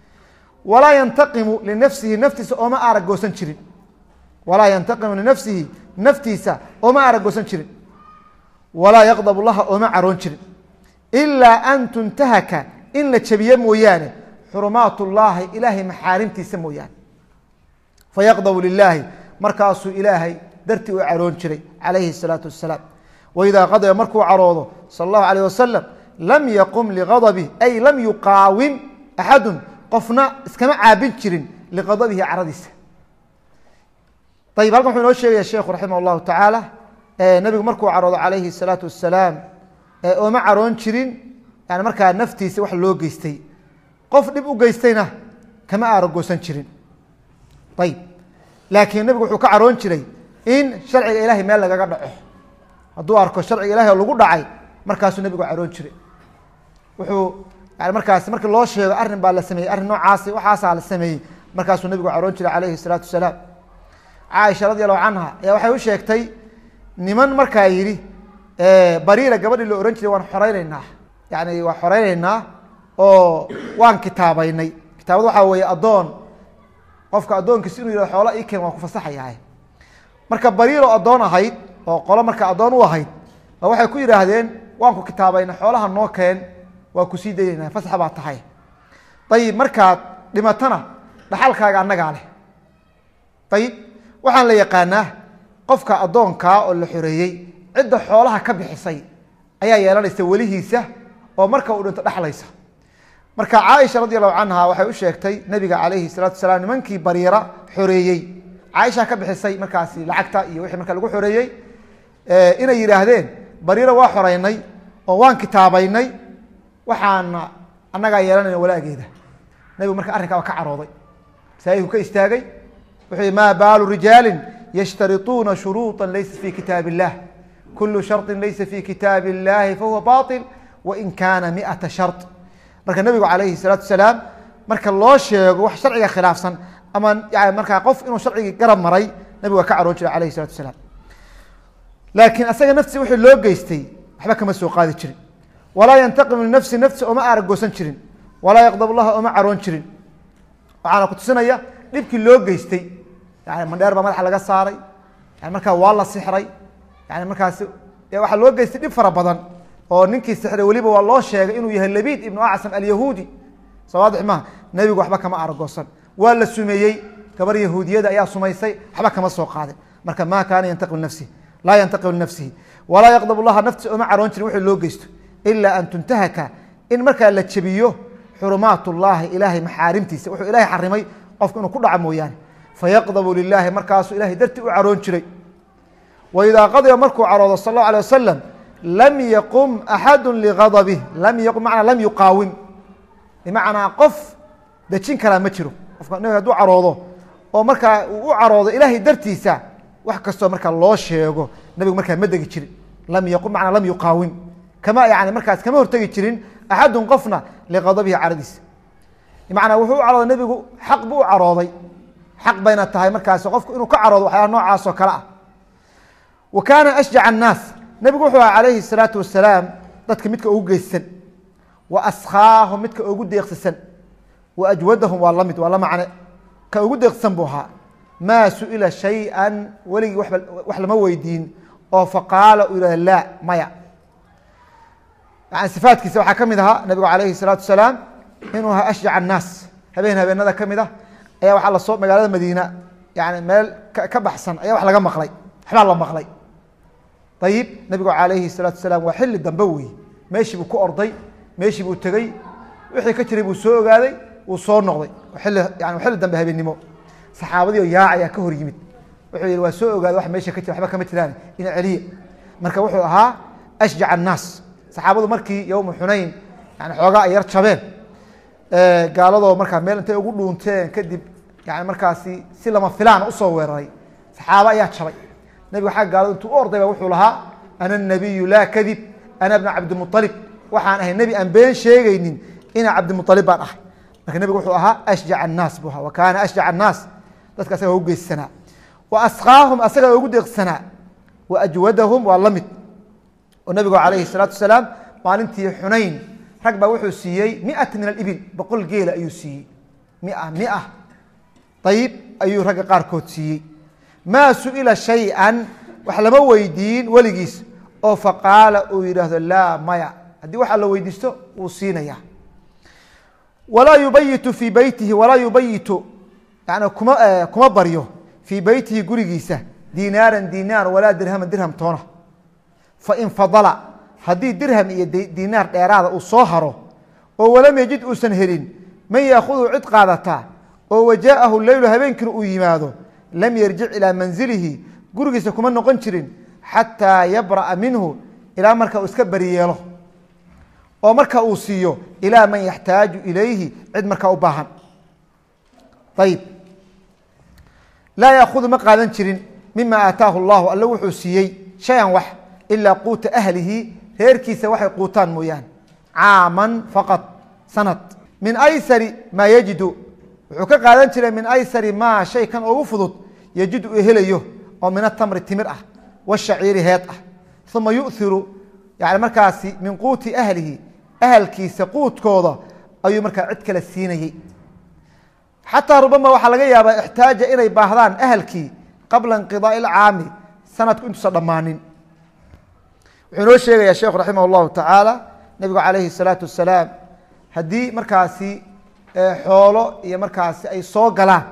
walaa yantaqimu linafsihi naftiisa ooma aragoosan jirin walaa yantaqimu linafsihi naftiisa ooma aragoosan jirin walaa yaqdab laha ooma caroon jirin ilaa an tuntahaka in la jabiye mooyaane xurumaat llaahi ilaahay maxaarimtiisa mooyaane fayaqdabu lilaahi markaasuu ilaahay dartii u caroon jiray calayhi الsalaatu wasalaam waidaa qadaba markuu caroodo sal اllahu alayh wasalam lam yaqum ligadabih ay lam yuqaawim axadun qofna iskama caabin jirin liqadabihi caradiisa ayib halkan wuxuu inoo sheegaya sheekhu raximah allahu tacaala nebigu markuu caroodo calayhi الsalaatu wasalaam ooma caroon jirin yani markaa naftiisa wax loo geystay qof dhib u geystayna kama aaragoosan jirin ayib laakiin nebigu wuxuu ka caroon jiray in sharciga ilahay meel lagaga dhaco hadduu arko sharciga ilahay oo lagu dhacay markaasuu nebigu caroon jiray wuxuu yani markaas markii loo sheego arrin baa la sameeyey arrin noocaasi waxaasaa la sameeyey markaasuu nebigu caroon jiray calayhi الsalaatu wasalaam caaisha radi allahu canha ayaa waxay u sheegtay niman markaa yidhi bariira gabadhii la ohan jiray waan xoreyneynaa yani waan xoreyneynaa oo waan kitaabeynay kitaabad waxaa weeye addoon qofka addoonkiisa inuu yihah xoola ii keen waan ku fasaxayahay marka bariir oo addoon ahayd oo qolo marka addoon u ahayd ba waxay ku yidhaahdeen waan ku kitaabeynay xoolaha noo keen waa kusii daynayna fasax baa tahay ayib markaad dhimatana dhaxalkaaga annagaa leh ayib waxaan la yaqaanaa qofka addoonkaa oo la xoreeyey cidda xoolaha ka bixisay ayaa yeelanaysa welihiisa oo marka uu dhinto dhexlaysa marka caaisha radi allahu canha waxay u sheegtay nabiga calayhi salatu wasalaam nimankii bariira xoreeyey caaisha ka bixisay markaasi lacagta iyo wixii marka lagu xoreeyey inay yidhaahdeen bariira waa xoreynay oo waan kitaabeynay waxaana annagaa yeelanayna walaageeda nabigu marka arrinkaa waa ka carooday masaajidku ka istaagay wuxuu yihi ma baalu rijaali yashtarituuna shuruuطa laysa fi kitaab الlah kulu sharطi laysa fi kitaab الlahi fahuwa baطil wain kana miata shar marka nebigu calayhi الsalaatu wasalaam marka loo sheego wax sharciga khilaafsan ama yani markaa qof inuu sharcigii garab maray nebigu waa ka caroon jiray alayh الsalatu wasalaam laakiin asaga nafsi wixii loo geystay waxba kama soo qaadi jirin walaa yantaqimu linafsi nafsi ooma aaragoosan jirin walaa yaqdab laha ooma caroon jirin waxaana kutusinaya dhibkii loo geystay yani mandheer baa madaxa laga saaray yani markaa waa la sixray yani markaasi waxaa loo geystay dhib fara badan oo ninkii sixray weliba waa loo sheegay inuu yahay labid ibnu acsam alyahuudi soo waadix maha nebigu waxba kama aragoosan waa la sumeeyey gabar yahuudiyada ayaa sumaysay waxba kama soo qaadin marka ma kaana yantaqim linafsihi laa yantaqim linafsihi walaa yaqdab llaha nafsi ooma caroon jirin wixii loo geysto ila an tuntahaka in markaa la jebiyo xurumaat llahi ilaahay maxaarimtiisa wuxuu ilahay xarimay qofku inuu ku dhaco mooyaane fayaqdabu lilahi markaasuu ilahay dartii u caroon jiray waidaa qadiba markuu caroodo sal اllahu alيه wasalam lam yaqum axadu ligadabih lam yaqum manaa lam yuqaawim bimacnaa qof dejin karaa ma jiro qofka nabiga haduu caroodo oo markaa uu u caroodo ilaahay dartiisa wax kastoo markaa loo sheego nabigu markaa ma degi jirin lam yaqum manaa lam yuqaawim kama yani markaas kama hortegi jirin axadun qofna liqadabihi caradiisa bimacnaa wuxuu u carooday nebigu xaq buu u carooday xaq bayna tahay markaasi qofku inuu ka caroodo waxyaala noocaas oo kale ah wa kaana ashjac annaas nebigu wuxuu aha calayhi الsalaatu wasalaam dadka midka ugu geyssan wa askhaahum midka ugu deeqsisan wa ajwadahum waa la mid waa la macne ka ugu deeqsisan buu ahaa maa su-ila shay-an weligii wax lama weydiin oo faqaala uu yihahda laa maya yani sifaatkiisa waxaa ka mid ahaa nabigu calayhi الsalaatu wasalaam inuu ahaa ashjac annaas habeen habeenada ka mid ah ayaa waxaa lasoo magaalada madiina yani meel ka baxsan ayaa wax laga maqlay waxbaa la maqlay ayib nabigu calayhi الsalaatu wasalaam waa xilli dambe wey meeshii buu ku orday meeshii buu tegey wixii ka jiray buu soo ogaaday wuu soo noqday ili yani xilli dambe habeennimo saxaabadii oo yaac ayaa ka hor yimid wuxuu yihi waa soo ogaaday wax meesha ka jira waxba kama jiraan ina celiya marka wuxuu ahaa ashjac annaas saxaabadu markii yowma xunayn yani xoogaa ay yar jabeen gaaladoo markaa meel intay ugu dhuunteen kadib yani markaasi si lama filaan usoo weeraray saxaabo ayaa jabay nabiga xagga gaalada intuu u ordayba wuxuu lahaa ana nabiyu laa kadib ana bna cabdimualib waxaan ahay nebi aan been sheegaynin ina cabdimualib baan ahay marka nebigu wuxuu ahaa ashjac annaas buu ahaa wa kaana ashjac annaas dadka asaga ugu geyssanaa wa askhaahum asaga ugu deeqsanaa wa ajwadahum waa la mid oo nabigu calayhi salaatu wasalaam maalintii xunayn rag baa wuxuu siiyey miata min alibil boqol geela ayuu siiyey mia mia ayib ayuu ragga qaarkood siiyey maa su-ila shay-an wax lama weydiin weligiis oo faqaala uu yidhaahdo laa maya haddii waxaa la weydiisto wuu siinaya walaa yubayitu fii beytihi walaa yubayitu yani kuma kuma baryo fii beytihi gurigiisa dinaaran dinaar walaa dirhaman dirham toona fain fadala haddii dirham iyo dinaar dheeraada uu soo haro oo walam yajid uusan helin man yaakhuduu cid qaadataa oo wajaaءahu leylu habeenkiina uu yimaado lam yarjic ilaa manzilihi gurigiisa kuma noqon jirin xataa yabra'a minhu ilaa marka uu iska beri yeelo oo marka uu siiyo ilaa man yaxtaaju ilayhi cid markaa u baahan ayib laa yaakudu ma qaadan jirin mima aataahu llahu alle wuxuu siiyey shay-an wax ilaa quuta ahlihi reerkiisa waxay quutaan mooyaane caaman faqad sanad min aysari maa yajidu wuxuu ka qaadan jiray min aysari maa shay kan ugu fudud yajidu uu helayo oo min atamri timir ah washaciiri heed ah uma yu'iru yani markaasi min quuti ahlihi ahalkiisa quudkooda ayuu markaa cid kale siinayey xataa rubama waxaa laga yaabaa ixtaaja inay baahdaan ahalkii qabla inqidaai ilcaami sanadku intuusan dhammaanin wuxuu inoo sheegayaa sheekhu raximah llahu tacaala nebigu calayhi salaatu wasalaam haddii markaasi xoolo iyo markaasi ay soo galaan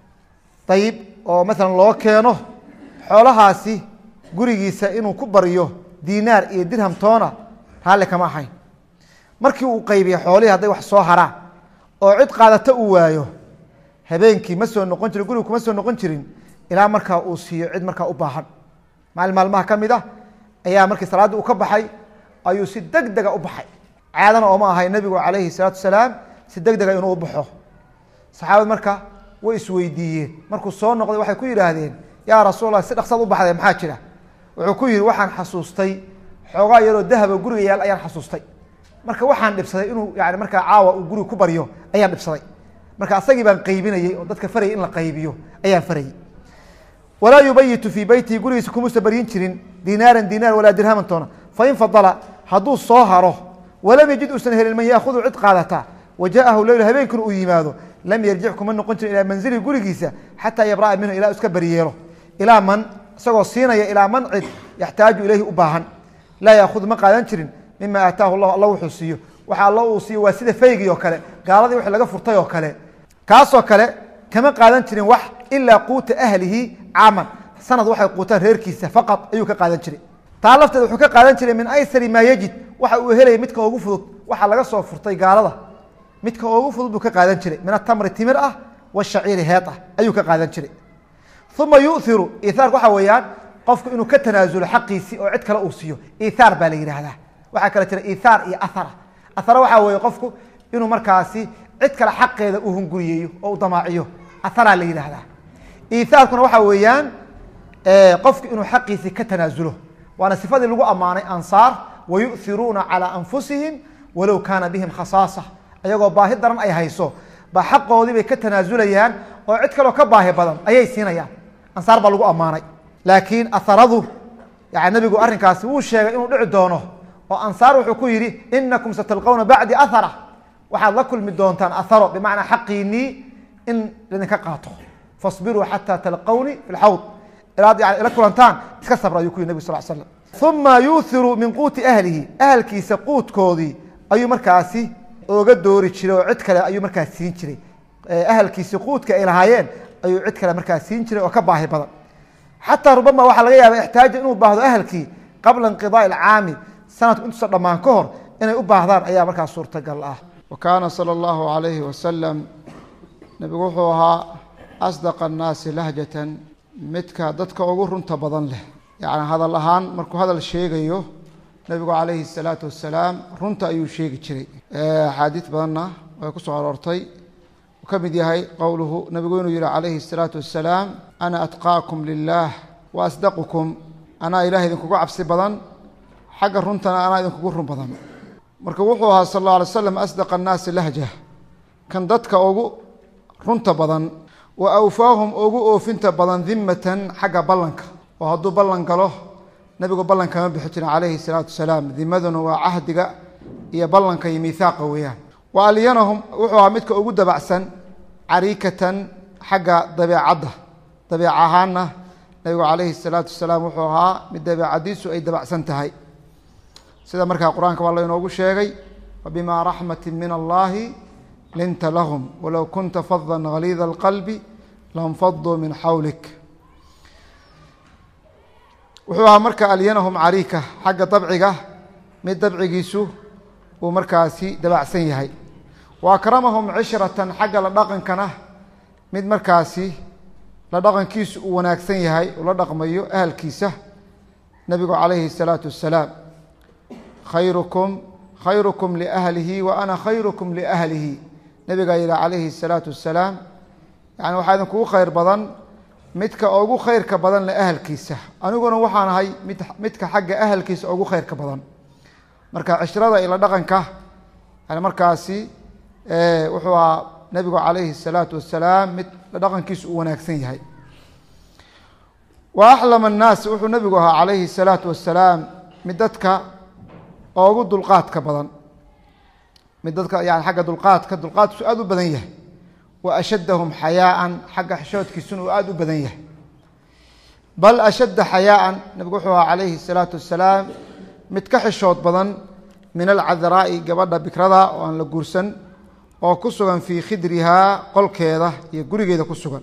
dayib oo maalan loo keeno xoolahaasi gurigiisa inuu ku baryo dinaar iyo dirham toona raalli kama ahayn markii uu qaybiya xoolihii hadday wax soo haraan oo cid qaadato uu waayo habeenkii ma soo noqon jirin gurigu kuma soo noqon jirin ilaa markaa uu siiyo cid markaa u baahan maalin maalmaha ka mid ah ayaa markii salaaddii uu ka baxay ayuu si deg dega u baxay caadana ooma ahay nebigu calayhi salaatu wasalaam si deg dega inuu u baxo saxaabad marka way isweydiiyeen markuu soo noqday waxay ku yidhaahdeen yaa rasuul allah si dhaqsaad u baxday maxaa jira wuxuu ku yihi waxaan xasuustay xoogaa yaroo dahaba guriga yaal ayaan xasuustay marka waxaan dhibsaday inuu yani markaa caawa uu guriga ku baryo ayaan dhibsaday marka asagii baan qaybinayey oo dadka farayay in la qaybiyo ayaan farayey walaa yubayitu fii beytihi gurigiisa kumuusa baryin jirin dinaaran dinaar walaa dirhaman toona fain fadala hadduu soo haro walam yajid uusan helin man yaahudu cid qaadata wajaahu leylu habeenkuna uu yimaado lam yarjic kuma noqon jirin ilaa manzilihi gurigiisa xataa yabra'a minhu ilaa iska beriyeelo ilaa man isagoo siinaya ilaa man cid yaxtaaju ilayhi u baahan laa yaahudu ma qaadan jirin mima aataahu llah alla wuxuu siiyo waxa alla uu siiyo waa sida faygii oo kale gaaladii wix laga furtay oo kale kaasoo kale kama qaadan jirin wax ilaa quuta ahlihi caaman sanad waxay quutaan reerkiisa faqad ayuu ka qaadan jiray taa lafteed wuxuu ka qaadan jiray min aysari maa yajid waxa uu helaya midka ugu fudud waxa laga soo furtay gaalada midka ugu fudud buu ka qaadan jiray min atamri timir ah washaciiri heed ah ayuu ka qaadan jiray uma yuiru ihaarka waxa weeyaan qofku inuu ka tanaasulo xaqiisii oo cid kale uu siiyo ihaar baa la yidhaahdaa waxaa kale jira ihaar iyo ahara ahara waxaa weeye qofku inuu markaasi cid kale xaqeeda uu hunguriyeeyo oo u damaaciyo aharaa la yidhaahdaa ihaarkuna waxa weeyaan qofku inuu xaqiisii ka tanaasulo waana sifadii lagu ammaanay ansaar wayu'iruuna calaa anfusihim walow kaana bihim khasaasa ayagoo baahi daran ay hayso ba xaqoodii bay ka tanaasulayaan oo cid kaleo ka baahi badan ayay siinayaan ansaar baa lagu ammaanay laakiin aharadu yani nabigu arrinkaasi wuu sheegay inuu dhici doono oo ansaar wuxuu ku yidhi inakum satalqawna bacdi ahara waxaad la kulmi doontaan aharo bimacnaa xaqiinii in idinka qaato fasbiruu xataa talqawni fi lxawd ilaad yani ila kulantaan iska sabra ayuu ku yidhi nabig sal slam uma yuuhiru min quuti ahlihi ahalkiisa quudkoodii ayuu markaasi oga doori jiray oo cid kale ayuu markaa siin jiray ahalkiisi quudka ay lahaayeen ayuu cid kale markaa siin jiray oo ka baahi badan xataa rubama waxaa laga yaaba ixtaaja inuu baahdo ahalkii qabla inqidaai alcaami sanadku intuusan dhammaan ka hor inay u baahdaan ayaa markaa suurtagal ah wa kaana sala allahu alayhi wasalam nebigu wuxuu ahaa asdaqa annaasi lahjatan midka dadka ugu runta badan leh yacni hadal ahaan markuu hadal sheegayo nebigu calayhi salaatu wasalaam runta ayuu sheegi jiray axaadiid badanna way ku soo aroortay uu ka mid yahay qowluhu nebigu inuu yihi calayhi الsalaatu wasalaam ana atqaakum lilah wa asdaqukum anaa ilaah idinkugu cabsi badan xagga runtana anaa idinkugu run badan marka wuxuu ahaa sal اlla alay slam asdaq annaasi lahja kan dadka ugu runta badan wa awfaahum ugu oofinta badan dimatan xagga ballanka oo hadduu ballan galo nebigu ballan kama bixi jirin calayhi salaatu wasalaam dimaduna waa cahdiga iyo ballanka iyo miihaaqa weeyaan wa alyanahum wuxuu ahaa midka ugu dabacsan cariikatan xagga dabeecadda dabeec ahaanna nebigu calayhi salaatu wasalaam wuxuu ahaa mid dabeecadiisu ay dabacsan tahay sida markaa qur-aanka waa la inoogu sheegay wabimaa raxmati min allahi linta lahum walow kunta fadan haliida alqalbi lanfaduu min xawlik wuxuu ahaa marka alyanahum cariika xagga dabciga mid dabcigiisu uu markaasi dabacsan yahay wa akramahum cishratan xagga la dhaqankana mid markaasi la dhaqankiisu uu wanaagsan yahay uu la dhaqmayo ahalkiisa nebigu calayhi الsalaatu wasalaam khayrukum khayrukum liahlihi wa ana khayrukum liahlihi nebigaa yihi calayhi الsalaatu wasalaam yani waxaa idinkugu khayr badan midka ugu khayrka badan le ahalkiisa aniguna waxaan ahay mid midka xagga ahalkiisa ugu khayrka badan marka cishrada ila dhaqanka yani markaasi wuxuu ahaa nebigu calayhi الsalaatu wasalaam mid dhaqankiisu uu wanaagsan yahay wa axlam الnaas wuxuu nebigu ahaa calayhi الsalaatu wasalaam mid dadka ugu dulqaadka badan mid dadka yani xagga dulqaadka dulqaadkiisu aada u badan yahay wa ashaddahum xayaaan xagga xishoodkiisuna uu aada u badan yahay bal ashadda xayaaan nebigu wuxuu ahaa calayhi الsalaatu wasalaam mid ka xishood badan min alcadraa'i gabadha bikrada oo aan la guursan oo ku sugan fii khidrihaa qolkeeda iyo gurigeeda ku sugan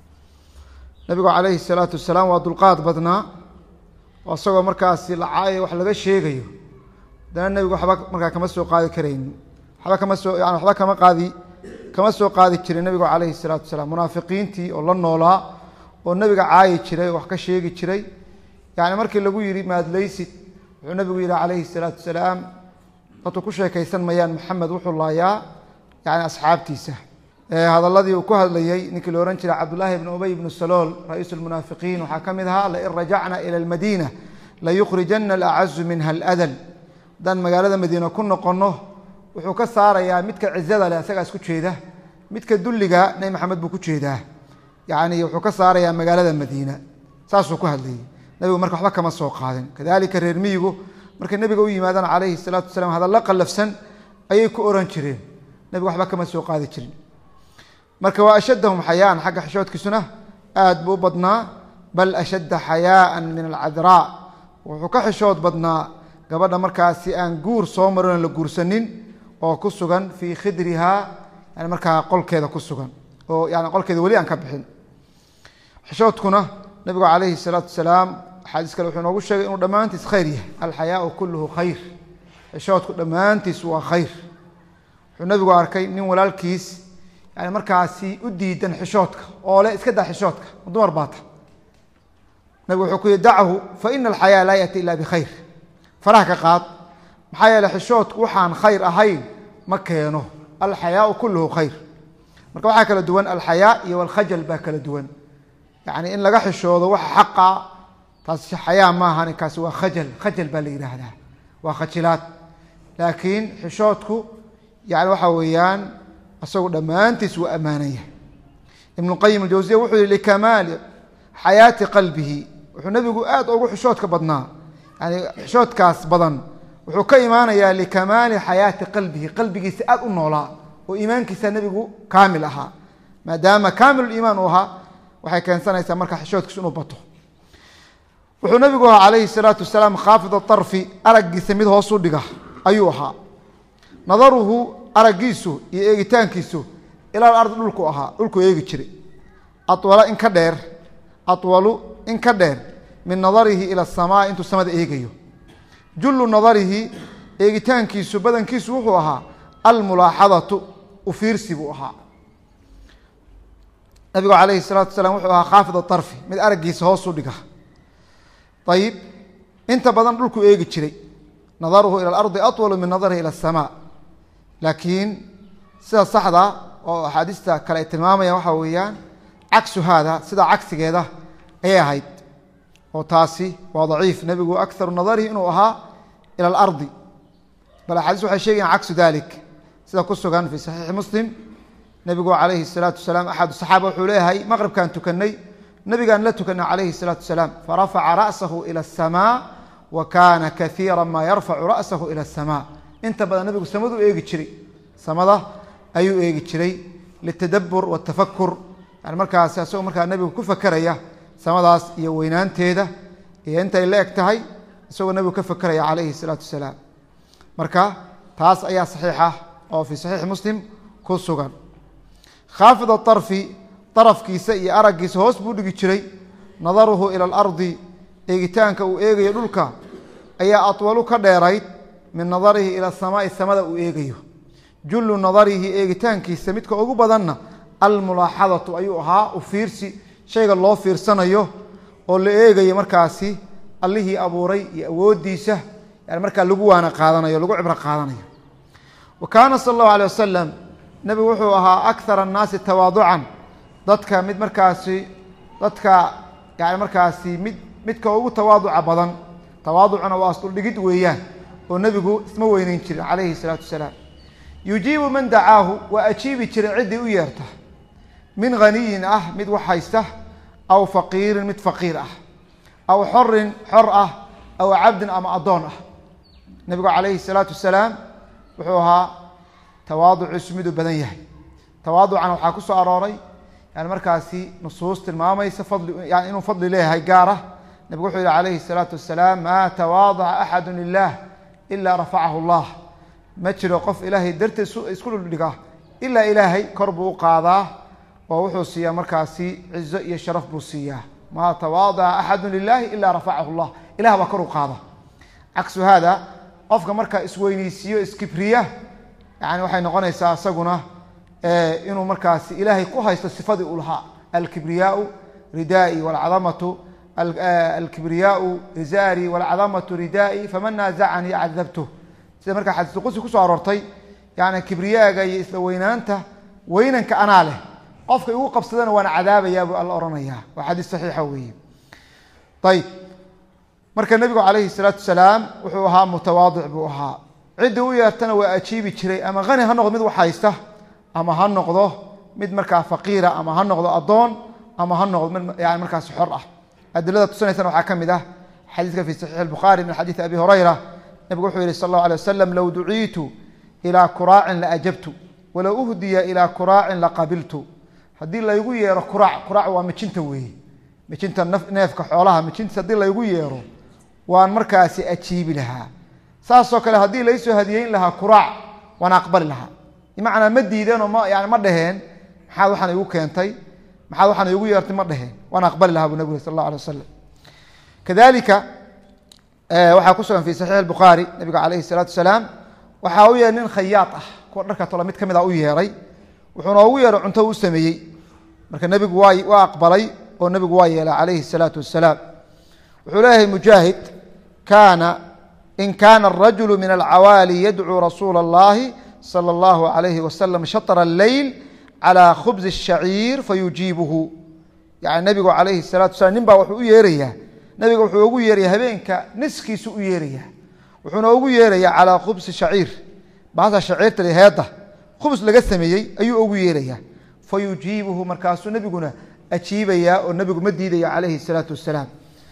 nebigu calayhi الsalaatu wasalaam waa dulqaad badnaa oo isagoo markaasi lacaayo wax laga sheegayo haddana nebigu waxba markaa kama soo qaadi karaynin waxba kama soo yani waxba kama qaadi kama soo qaadi jirin nebigu calayhi الsalaatu wasalaam munaafiqiintii oo la noolaa oo nebiga caayi jiray oo wax ka sheegi jiray yani markii lagu yihi maadleysid wuxuu nebigu yihi calayhi الsalaatu wasalaam dadku ku sheekaysan mayaan maxamed wuxuu laayaa yani asxaabtiisa hadaladii uu ku hadlayey ninkii la ohan jiray cabdullaahi ibn ubey ibnu salool ra-iisu lmunaafiqiin waxaa ka mid ahaa lain rajacna ila almadiina layukhrijana alacazu minha aladal haddaan magaalada madiina ku noqonno wuxuu ka saarayaa midka cizada leh isagaa isku jeeda midka dulliga nebi maxamed buu ku jeedaa yani wuxuu ka saarayaa magaalada madiina saasuu ku hadlayey nebigu marka waxba kama soo qaadin kadalika reer miyigu markay nebiga u yimaadaan calayhi salaatu wasalaam hadallo qallafsan ayay ku oran jireen nebigu waxba kama soo qaadi jirin marka waa ashaddahum xayaan xagga xishoodkiisuna aad buu u badnaa bal ashadda xayaaan min alcadraa wuxuu ka xishood badnaa gabadha markaasi aan guur soo marin oon la guursanin oo ku sugan fii khidrihaa yani markaa qolkeeda ku sugan oo yani qolkeeda weli aan ka bixin xishoodkuna nabigu calayhi salaatu wasalaam axaadiis kale wuxuu noogu sheegay inuu dhammaantiis khayr yahay alxayaau kulluhu khayr xishoodku dhammaantiis waa khayr wuxuu nabigu arkay nin walaalkiis yani markaasi u diidan xishoodka oo le iska daa xishoodka dumar baata nabigu wuxuu ku yihi dachu fa ina alxayaa laa yaati ila bikhayr faraha ka qaad maxaa yeele xishoodku waxaan khayr ahayn ma keeno alxayaau kulluhu khayr marka waxaa kala duwan alxayaa iyo alkhajal baa kala duwan yani in laga xishoodo waxa xaqa taasi xayaa maahan kaasi waa khajal khajal baa la yidhaahdaa waa khajilaad laakiin xishoodku yani waxa weeyaan isagu dhammaantiis wuu ammaanan yahay ibnu qayim aljawsiya wuxuu yihi likamaali xayaati qalbihi wuxuu nebigu aad ugu xishoodka badnaa yani xishoodkaas badan wuxuu ka imaanayaa likamaali xayaati qalbihi qalbigiisa aad u noolaa oo iimaankiisa nebigu kaamil ahaa maadaama kaamil iimaan uu ahaa waxay keensanaysaa marka xishoodkiisu inuu bato wuxuu nabigu ahaa calayhi salaatu wasalaam khaafid arfi araggiisa mid hoosu dhiga ayuu ahaa nadaruhu araggiisu iyo eegitaankiisu ilaa ardi dhulku ahaa dhulku eegi jiray awala in ka dheer atwalu in ka dheer min nadarihi ila asamaa intuu samada eegayo jullu nadarihi eegitaankiisu badankiisu wuxuu ahaa almulaaxadatu ufiirsi buu ahaa nabigu calayhi salaatu wasalaam wuxuu ahaa khaafid aarfi mid araggiisa hoosu dhiga ayib inta badan dhulku eegi jiray nadaruhu ila alardi atwalu min nadarihi ila asamaa laakiin sida saxda oo axaadiista kale ay tilmaamayaan waxaa weeyaan cagsu haada sida cagsigeeda ayay ahayd oo taasi waa daciif nebigu akaru nadarihi inuu ahaa ila alardi bal axaadiis waxay sheegayan cagsu dalik sida ku sugan fii saxiixi muslim nebigu calayhi salaatu wasalaam axad saxaaba wuxuu leeyahay maqribkaan tukanay nabigaan la tukanay calayhi salaatu wasalaam farafaca ra'sahu ila asamaa wa kaana kaiira maa yarfacu ra'sahu ila asamaa inta badan nabigu samadu eegi jiray samada ayuu eegi jiray litadabur watafakur yani markaas isagoo markaa nebigu ku fakeraya samadaas iyo weynaanteeda iyo intay la eg tahay isagoo nebigu ka fakeraya calayhi salaatu wasalaam marka taas ayaa saxiixa oo fii saxiixi muslim ku sugan khaafid aarfi darafkiisa iyo araggiisa hoos buu dhigi jiray nadaruhu ila alardi eegitaanka uu eegayo dhulka ayaa atwalu ka dheerayd min nadarihi ila samaai samada uu eegayo jullu nadarihi eegitaankiisa midka ugu badanna almulaaxadatu ayuu ahaa u fiirsi shayga loo fiirsanayo oo la eegayo markaasi allihii abuuray iyo awoodiisa yani markaa lagu waana qaadanayo lagu cibro qaadanayo wa kaana sala allahu alay wasalam nebigu wuxuu ahaa akthar annaasi tawaaducan dadka mid markaasi dadka yani markaasi mid midka ugu tawaaduca badan tawaaducuna waa asduldhigid weeyaan oo nebigu isma weyneyn jirin calayhi salaatu wasalaam yujiibu man dacaahu waa ajiibi jiray ciddii u yeerta min haniyin ah mid wax haysta aw faqiirin mid faqiir ah aw xorin xor ah aw cabdin ama addoon ah nebigu calayhi salaatu wasalaam wuxuu ahaa tawaaduciisu miduu badan yahay tawaaducana waxaa ku soo arooray yani markaasi nusuus tilmaamaysa fadli yani inuu fadli leeyahay gaar ah nebigu wuxuu yihi calayhi الsalaatu wasalaam maa tawaadaca axadu lilah ilaa rafacahu اllah ma jiro qof ilaahay darteed isku dhuldhiga ilaa ilaahay kor buu u qaadaa oo wuxuu siiyaa markaasi cizo iyo sharaf buu siiyaa maa tawaadaca axadu lilahi ilaa rafacahu اllah ilah baa kor u qaada caksu hada qofka markaa isweyneysiiyo iskibriya yani waxay noqonaysaa isaguna inuu markaasi ilaahay ku haysto sifadii uu lahaa alkibriyaau ridaai wاlcadamatu alkibriyaau izaari wاlcadamatu ridaai faman naazacanii cadabtu sida markaa xadiisu qudsi kusoo aroortay yani kibriyaaga iyo isla weynaanta weynanka anaa leh qofka igu qabsadana waan cadaabayaa buu alla ohanayaa waa xadiis saxiixa weeye ayib marka nebigu calayhi salaatu wasalaam wuxuu ahaa mutawaadic buu ahaa ciddii u yeertana waa ajiibi jiray ama hani ha noqdo mid wax haysta ama ha noqdo mid markaa faqiira ama ha noqdo addoon ama ha noqdo mid yani markaasi xor ah adilada tusinaysana waxaa ka mid ah xadiiska fi saxiix الbukhaari min xadiidi abi hurayra nebigu wuxuu yihi sal اlه alيه waslm low duciitu ilىa kuraacin laajabtu walow uhdiya ilىa kuraacin laqabiltu haddii laygu yeero kuraac kuraac waa mijinta weeye mijinta neefka xoolaha mijintiis haddii laygu yeero waan markaasi ajiibi lahaa saasoo kale haddii laysoo hadiyeyn lahaa kuraac waan aqbali lahaa bimacnaa ma diideenoo ma yani ma dheheen maxaad waxaan igu keentay maxaad waxaan igu yeertay ma dheheen waan aqbali lahaa buu nabig uri sal اllah alay wasalam kadalika waxaa ku sugan fi saxiix الbukhaari nabiga calayhi الsalaatu wasalaam waxaa u yeeray nin khayaad ah kuwa dharka tolo mid ka mid a u yeeray wuxuuna ugu yeeray cunto u sameeyey marka nebigu waa waa aqbalay oo nebigu waa yeelay calayhi الsalaatu wasalaam wuxuu leeyahay mujaahid kaana in kaana الrajulu min alcawaali yadcuu rasuula اllahi salى اllahu alayhi wasalam shaطra اleyl calى khubzi الshaciir fayujiibuhu yani nebigu calayhi الsalatu wasalaam nin baa wuxuu u yeerayaa nabiga wuxuu ugu yeeraya habeenka niskiisu u yeeraya wuxuuna ugu yeeraya calaa khubsi shaciir baasa shaciirta heedda khubs laga sameeyey ayuu ugu yeeraya fa yujiibuhu markaasuu nebiguna ajiibaya oo nebigu ma diidaya calayhi الsalaatu wasalaam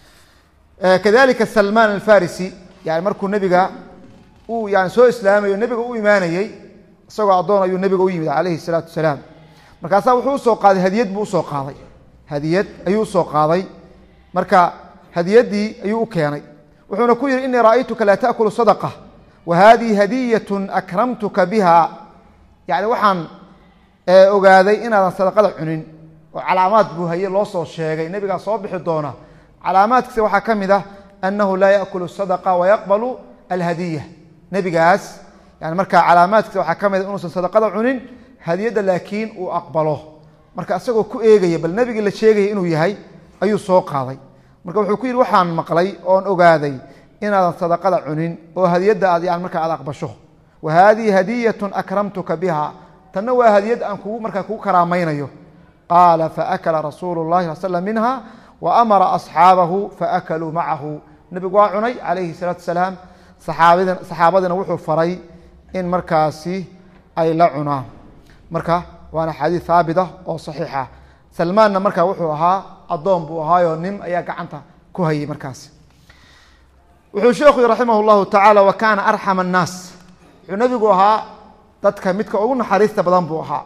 kadalika salmaan alfarisi yani markuu nebiga uu yani soo islaamayo nebiga u imaanayey isagoo addoon ayuu nebiga u yimid calayhi الsalaatu wasalaam markaasaa wuxuu usoo qaaday hadiyad buu usoo qaaday hadiyad ayuu usoo qaaday marka hadiyadii ayuu u keenay wuxuuna ku yihi inii ra'aytuka laa taأkulu sadqa wa hadihi hadiyat akramtuka biha yani waxaan ogaaday inaadan sadaqada cunin oo calaamaad buu haye loo soo sheegay nebigaa soo bixi doona calaamaadkiisa waxaa ka mid ah anahu laa yaأkulu sadqa wayaqbalu alhadiya nebigaas yani markaa calaamaadkiisa waxaa ka mid a inuusan sadaqada cunin hadiyadda laakiin uu aqbalo marka isagoo ku eegaya bal nebigii la sheegaya inuu yahay ayuu soo qaaday marka wuxuu ku yidhi waxaan maqlay oon ogaaday inaadan sadaqada cunin oo hadiyadda aad yani markaa aad aqbasho wa haadihi hadiyatun akramtuka biha tanna waa hadiyad aan kugu markaa kugu karaamaynayo qaala faakala rasuulu llahi sal slam minha wa amara asxaabahu faakaluu macahu nebigu waa cunay calayhi salaatu wasalaam saxaabadin saxaabadiina wuxuu faray in markaasi ay la cunaan marka waana xadiid haabit ah oo saxiixa salmaanna markaa wuxuu ahaa addoon buu ahaayoo nin ayaa gacanta ku hayay markaas wuxuu sheekhu yii raximah llahu tacaala wa kaana arxama annaas wuxuu nebigu ahaa dadka midka ugu naxariista badan buu ahaa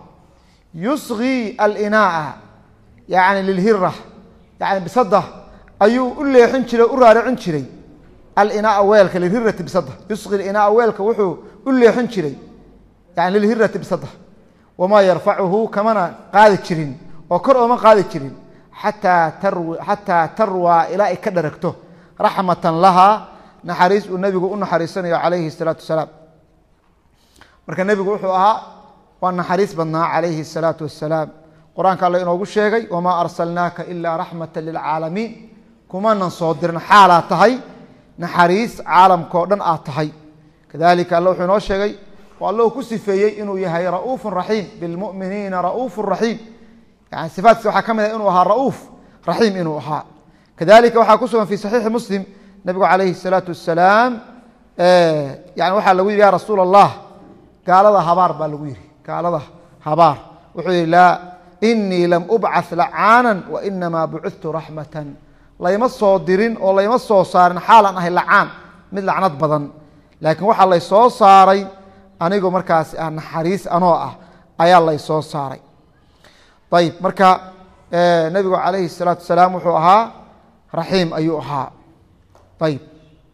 yusgii alinaaa yani lilhira yani bisada ayuu u leexin jiray u raaricin jiray alinaaa weelka lilhirati bisada yusgi alinaaa weelka wuxuu u leexin jiray yani lilhirati bisada wamaa yarfacuhu kamana qaadi jirin oo kor ooma qaadi jirin xataa tarw xataa tarwaa ilaa ay ka dharagto raxmatan lahaa naxariis uu nebigu u naxariisanayo calayhi الsalaatu wasalaam marka nebigu wuxuu ahaa waa naxariis badnaa calayhi الsalaatu wasalaam qur-aanka alle inoogu sheegay wamaa arsalnaaka ilaa raxmata lilcaalamiin kumanan soo dirin xaalaad tahay naxariis caalamkao dhan aad tahay kadalika alle wuxuu inoo sheegay oo alle uu ku sifeeyey inuu yahay ra'uufu raxiim bilmuminiina ra'uufu raxiim yani sifaatkiisa waxaa ka mid ah inuu ahaa ra'uuf raxiim inuu ahaa kadalika waxaa ku sugan fi saxiixi muslim nabigu calayhi الsalaatu wasalaam yani waxaa lagu yihi ya rasuul allah gaalada habaar baa lagu yihi gaalada habaar wuxuu yihi laa inii lam ubcaث lacaanan wainamaa bucudtu raxmatan layma soo dirin oo layma soo saarin xaalan ahay lacaan mid lacnad badan laakiin waxaa lay soo saaray anigoo markaasi ah naxariis anoo ah ayaa lay soo saaray ayib marka nebigu calayhi الsalaatu wasalaam wuxuu ahaa raxiim ayuu ahaa ayib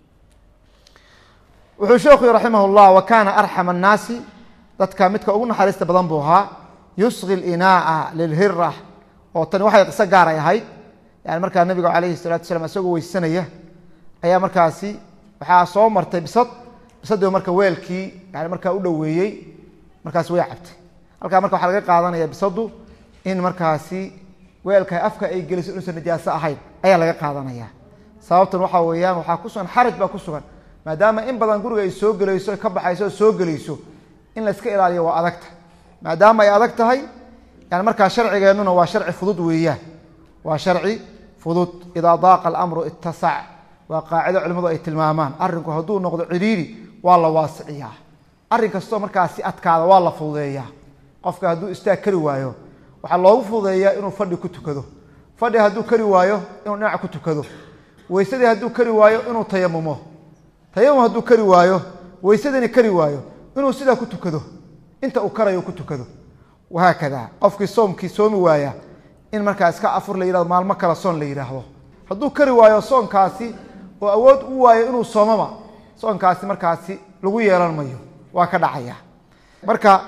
wuxuu sheekhu yhi raximah اllah wa kaana arxam الnaasi dadka midka ugu naxariista badan buu ahaa yusqi اlinaaءa lilhira oo tani waxay qiso gaaray ahayd yani markaa nebiga calayhi الsalatu wasalaam isagoo weysanaya ayaa markaasi waxaa soo martay bisad bisadii marka weelkii yani markaa u dhoweeyey markaasi way cabtay halkaa marka waxaa laga qaadanaya bisadu in markaasi weelka afka ay geliso inuusan najaaso ahayn ayaa laga qaadanaya sababtan waxaa weeyaan waxaa ku sugan xaraj baa ku sugan maadaama in badan guriga ay soo gelayso ka baxayso oo soo gelayso in la iska ilaaliyo waa adagta maadaama ay adag tahay yani markaa sharcigeennuna waa sharci fudud weeyaan waa sharci fudud idaa daaqa alamru ittasac waa qaacido culimmadu ay tilmaamaan arrinku hadduu noqdo ciriiri waa la waasiciyaa arrin kastoo markaasi adkaada waa la fududeeyaa qofka hadduu istaag kari waayo waxaa loogu fududeeyaa inuu fadhi ku tukado fadhi hadduu kari waayo inuu dhinac ku tukado weysadii hadduu kari waayo inuu tayamumo tayamum hadduu kari waayo weysadina kari waayo inuu sidaa ku tukado inta uu karayo ku tukado wahaakada qofkii soomkii soomi waaya in markaa iska afur la yihahdo maalmo kale soon la yidhaahdo hadduu kari waayo soonkaasi oo awood u waayo inuu soomaba soonkaasi markaasi lagu yeelan mayo waa ka dhacaya marka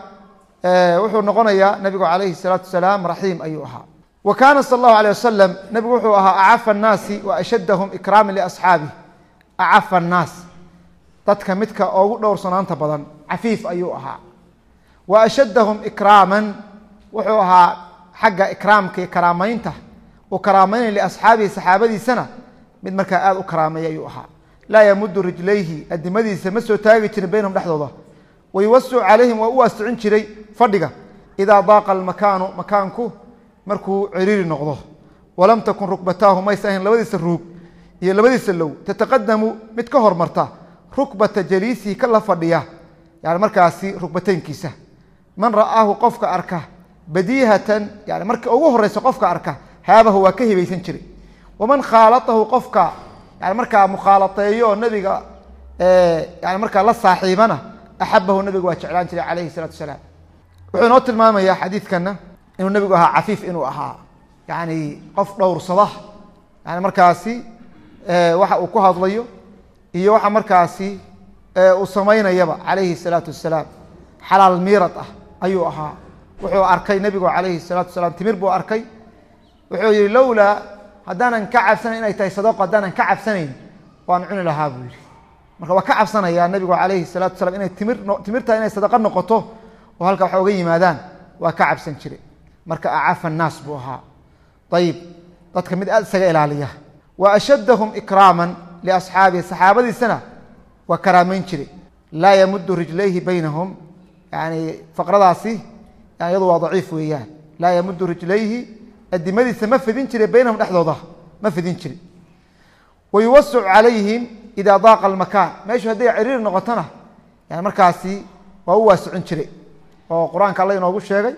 wuxuu noqonayaa nabigu calayhi الsalaatu wasalaam raxiim ayuu ahaa wa kaana sal اllahu alيه wasalam nabigu wuxuu ahaa acafa الnaasi wa ashaddahum ikraama liasxaabih acafa الnaas dadka midka ugu dhowrsanaanta badan cafiif ayuu ahaa wa ashaddahum ikraaman wuxuu ahaa xagga ikraamka iyo karaamaynta uu karaameynay liasxaabihi saxaabadiisana mid markaa aada u karaameeya ayuu ahaa laa yamudu rijlayhi adimadiisa ma soo taagi jirin baynahum dhexdooda wayuwasicu calayhim waa u waasicin jiray fadhiga idaa daaqa almakaanu makaanku markuu ciriiri noqdo walam takun rukbataahu maysa ahayn labadiisa ruug iyo labadiisa low tataqadamu mid ka hormarta rukbata jaliisihi ka la fadhiya yani markaasi rukbateynkiisa man ra'aahu qofka arka badiihatan yani marka ugu horeysa qofka arka haabahu waa ka hibaysan jiray waman khaalatahu qofka yani markaa mukhaalateeyo oo nabiga yani markaa la saaxiibana axabahu nabiga waa jeclaan jiray calayhi salaatu wasalaam wuxuu inoo tilmaamayaa xadiidkana inuu nabigu ahaa cafiif inuu ahaa yani qof dhowrsada yani markaasi waxa uu ku hadlayo iyo waxa markaasi uu samaynayaba calayhi salaatu wasalaam xalaal miirad ah ayuu ahaa wuxuu arkay nebigu calayhi salaatu wasalaam timir buu arkay wuxuu yihi lowlaa haddaanan ka cabsanayn inay tahay sadaqo haddaanan ka cabsanayn waan cuni lahaa buu yihi marka waa ka cabsanayaa nabigu calayhi salaatu wasalaam inay timir timirta inay sadaqo noqoto oo halka waxa uga yimaadaan waa ka cabsan jiray marka acafa annaas buu ahaa ayib dadka mid aada isaga ilaaliya wa ashaddahum ikraaman liasxaabihi saxaabadiisana waa karaameyn jiray laa yamudu rijlayhi baynahum yani faqradaasi yani iyadu waa daciif weeyaan laa yamudu rijlayhi adimadiisa ma fidin jiray baynahum dhexdooda ma fidin jiri wayuwasicu calayhim idaa daaqa almakaan meeshu hadday ciriiri noqotona yani markaasi waa u waasicin jiray oo qur-aanka alla inoogu sheegay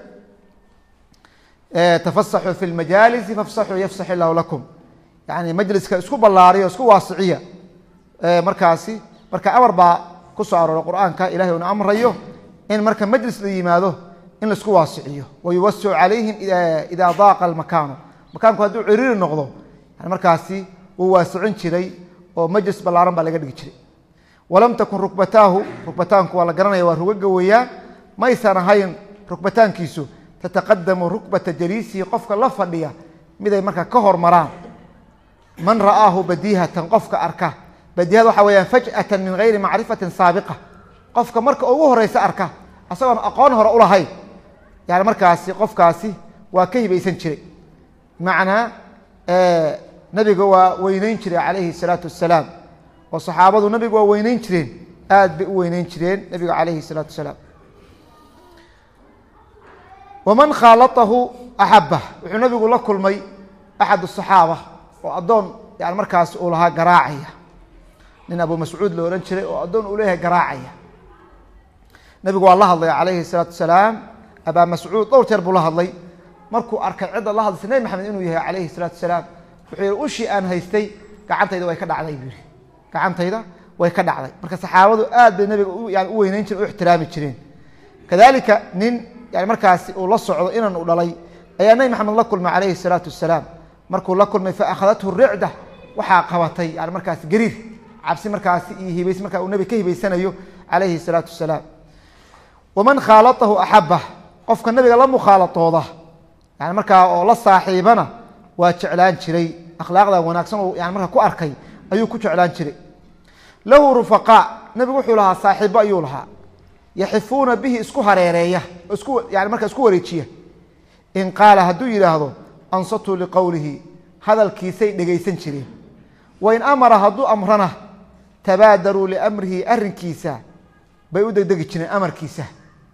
tafasaxuu fi lmajaalisi fafsaxuu yafsax illahu lakum yani majliska isku ballaariyo isku waasiciya markaasi marka amar baa ku soo arooray qur-aanka ilahay una amrayo in marka majlis la yimaado in laisku waasiciyo wayuwasicu calayhim idaa daaqa almakaanu makaanku hadduu ciriiri noqdo yani markaasi wuu waasicin jiray oo majlis ballaaran baa laga dhigi jiray walam takun rukbataahu rukbataanku waa la garanaya waa rugaga weeyaan maysan ahayn rukbataankiisu tataqadamu rukbata jaliisihi qofka la fadhiya miday marka ka hormaraan man ra'aahu badiihatan qofka arka badihada waxa weyaan faj'atan min gayri macrifatin saabiqa qofka marka ugu horeysa arka asagoon aqoon hore ulahayn yani markaasi qofkaasi waa ka hibaysan jiray bimacnaa nabiga waa weyneyn jiray calayhi salaatu wasalaam oo saxaabadu nabiga waa weyneyn jireen aad bay u weyneyn jireen nabiga calayhi salaatu wasalaam waman khaalatahu axabah wuxuu nabigu la kulmay axad asaxaaba oo addoon yani markaas uu lahaa garaacaya nin abu mascuud la ohan jiray oo addoon uu leeyahay garaacaya nabigu waa la hadlay calayhi salaatu wasalaam abaa mascuud dhowr jeer buu la hadlay markuu arkay cidda la hadlaysa nebi maxamed inuu yahay calayhi salaatu wasalaam wuxuu yihi ushii aan haystay gacantayda way ka dhacday buu yihi gacantayda way ka dhacday marka saxaabadu aad bay nabiga yani u weyneyn jireen u ixtiraami jireen kadalika nin yani markaasi uu la socdo inan u dhalay ayaa nebi maxamed la kulmay calayhi salaatu wasalaam markuu la kulmay fa akhadathu ricda waxaa qabatay yani markaasi gariir cabsi markaasi iyo hibays markaa uu nabi ka hibaysanayo calayhi salaatu wasalaam waman khaalatahu axabah qofka nabiga la mukhaalatooda yani markaa oo la saaxiibana waa jeclaan jiray akhlaaqda wanaagsan oo yani markaa ku arkay ayuu ku jeclaan jiray lahu rufaqaa nabigu wuxuu lahaa saaxiibo ayuu lahaa yaxifuuna bihi isku hareereeya oo isku yani markaa isku wareejiya in qaala hadduu yidhaahdo ansatuu liqowlihi hadalkiisay dhegaysan jireen wain amara hadduu amrana tabaadaruu liamrihi arrinkiisa bay u degdegi jireen amarkiisa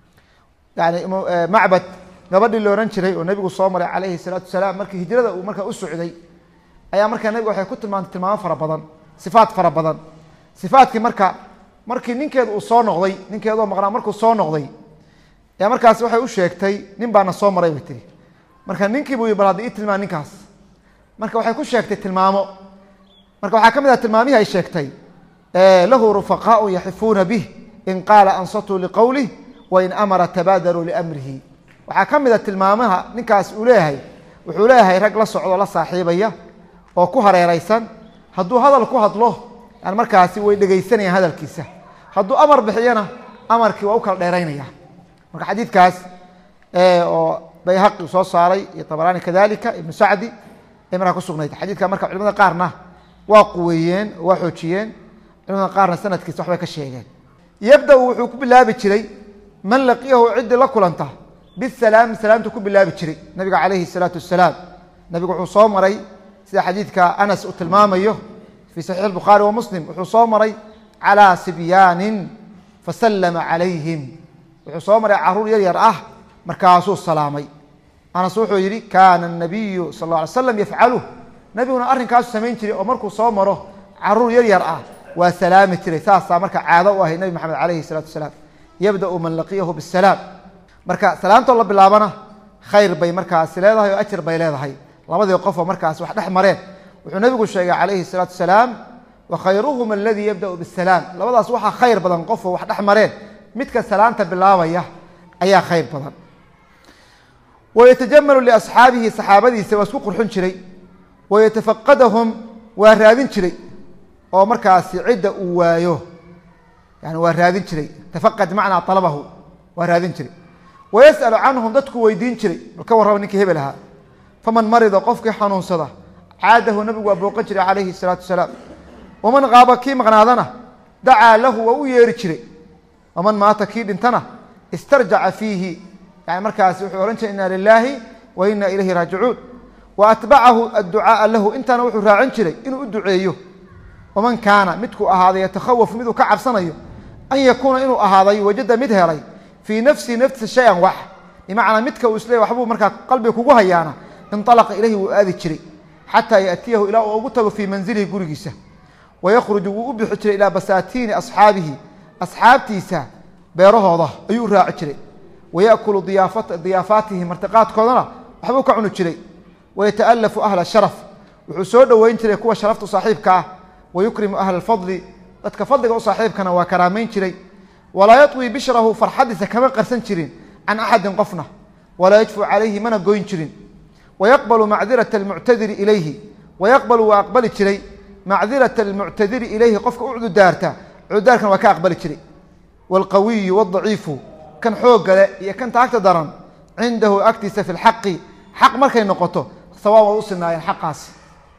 yani macbad gabadhii la ohan jiray oo nabigu soo maray calayhi salaatu wasalaam markii hijrada uu markaa u socday ayaa markaa nabiga waxay ku tilmaantay tilmaamo fara badan sifaat fara badan sifaatkii marka markii ninkeedu uu soo noqday ninkeedoo maqnaa markuu soo noqday ayaa markaas waxay u sheegtay nin baana soo maray bay tiri marka ninkii buu bal hadda ii tilmaan ninkaas marka waxay ku sheegtay tilmaamo marka waxaa ka mid ah tilmaamihii ay sheegtay lahu rufaqaau yaxifuuna bih in qaala ansatuu liqowlih wain amara tabaadaruu liamrihi waxaa ka mid a tilmaamaha ninkaas uu leeyahay wuxuu leeyahay rag la socdo la saaxiibaya oo ku hareereysan hadduu hadal ku hadlo yani markaasi way dhegaysanayaan hadalkiisa hadduu amar bixiyana amarkii waa u kala dheeraynaya marka xadiidkaas oo bayhaqi soo saaray iyo tabaraani kadalika ibnu sacdi ay markaa kusugnayd xadiidka marka culimada qaarna waa quweeyeen oo waa xoojiyeen culimada qaarna sanadkiisa waxbay ka sheegeen yabda-u wuxuu ku bilaabi jiray man laqiyahu ciddii la kulanta bisalaami salaamtu ku bilaabi jiray nabiga calayhi salaatu wasalaam nabigu wuxuu soo maray sida xadiidka anas uu tilmaamayo fii saxiix bukhaari wa muslim wuxuu soo maray calaa sibyaanin fasallama calayhim wuxuu soo maray caruur yar yar ah markaasuu salaamay anas wuxuu yihi kaana nabiyu sal lla alay slam yafcaluh nabiguna arrinkaasu samayn jiray oo markuu soo maro caruur yar yar ah waa salaami jiray saasaa marka caado u ahay nabi maxamed calayhi salatu wasalaam yabdau man laqiyahu bisalaam marka salaamtoo la bilaabana khayr bay markaasi leedahay oo ajir bay leedahay labadii qofoo markaas wax dhex mareen wuxuu nabigu sheegay calayhi salaatu wasalaam wa khayruhum aladii yabdau bisalaam labadaas waxaa khayr badan qofoo wax dhex mareen midka salaanta bilaabaya ayaa khayr badan wayatajamalu liasxaabihi saxaabadiisa waa isku qurxin jiray wayatafaqadahum waa raadin jiray oo markaasi cidda uu waayo yani waa raadin jiray tafaqad macnaa alabahu waa raadin jiray wayas'alu canhum dadku weydiin jiray bal ka warraba ninkii hebel ahaa faman marida qofkii xanuunsada caadahu nabigu waa booqan jiray calayhi salaatu wasalaam waman qaaba kii maqnaadana dacaa lahu waa u yeeri jiray waman maata kii dhintana istarjaca fiihi yani markaasi wuxuu ohan jiray inna lilaahi wa inna ilayhi raajicuun wa atbacahu adducaaa lahu intaana wuxuu raacin jiray inuu u duceeyo waman kaana midkuu ahaaday yatakhawafu miduu ka cabsanayo an yakuuna inuu ahaaday wajada mid helay fii nafsihi naftiisa shay-an wax bimacnaa midka uu isleey waxbuu markaa qalbiga kugu hayaana inalaqa ilayhi wuu aadi jiray xataa yaatiyahu ilaa uu ugu tago fii manzilihi gurigiisa wayakhruju wuu u bixi jiray ilaa basaatiini asxaabihi asxaabtiisa beerahooda ayuu u raaci jiray wayakulu diyaafaatihi martiqaadkoodana waxbuu ka cuni jiray wayataalafu ahla sharaf wuxuu soo dhoweyn jiray kuwa sharaftu saaxiibka ah wayukrimu ahla alfadli dadka fadliga u saaxiibkana waa karaamayn jiray walaa yaطwi bishrahu farxadiisa kama qarsan jirin can axadin qofna walaa yajfu calayhi mana goyn jirin wayaqbalu macdirata almuctadiri ilayhi wayaqbalu waa aqbali jiray macdirata almuctadiri ilayhi qofka u cududaarta cududaarkan waa ka aqbali jiray waalqawiyu wadaciifu kan xooggale iyo kan taagta daran cindahu agtiisa fi lxaqi xaq markay noqoto sawaab waa u sinaayeen xaqaasi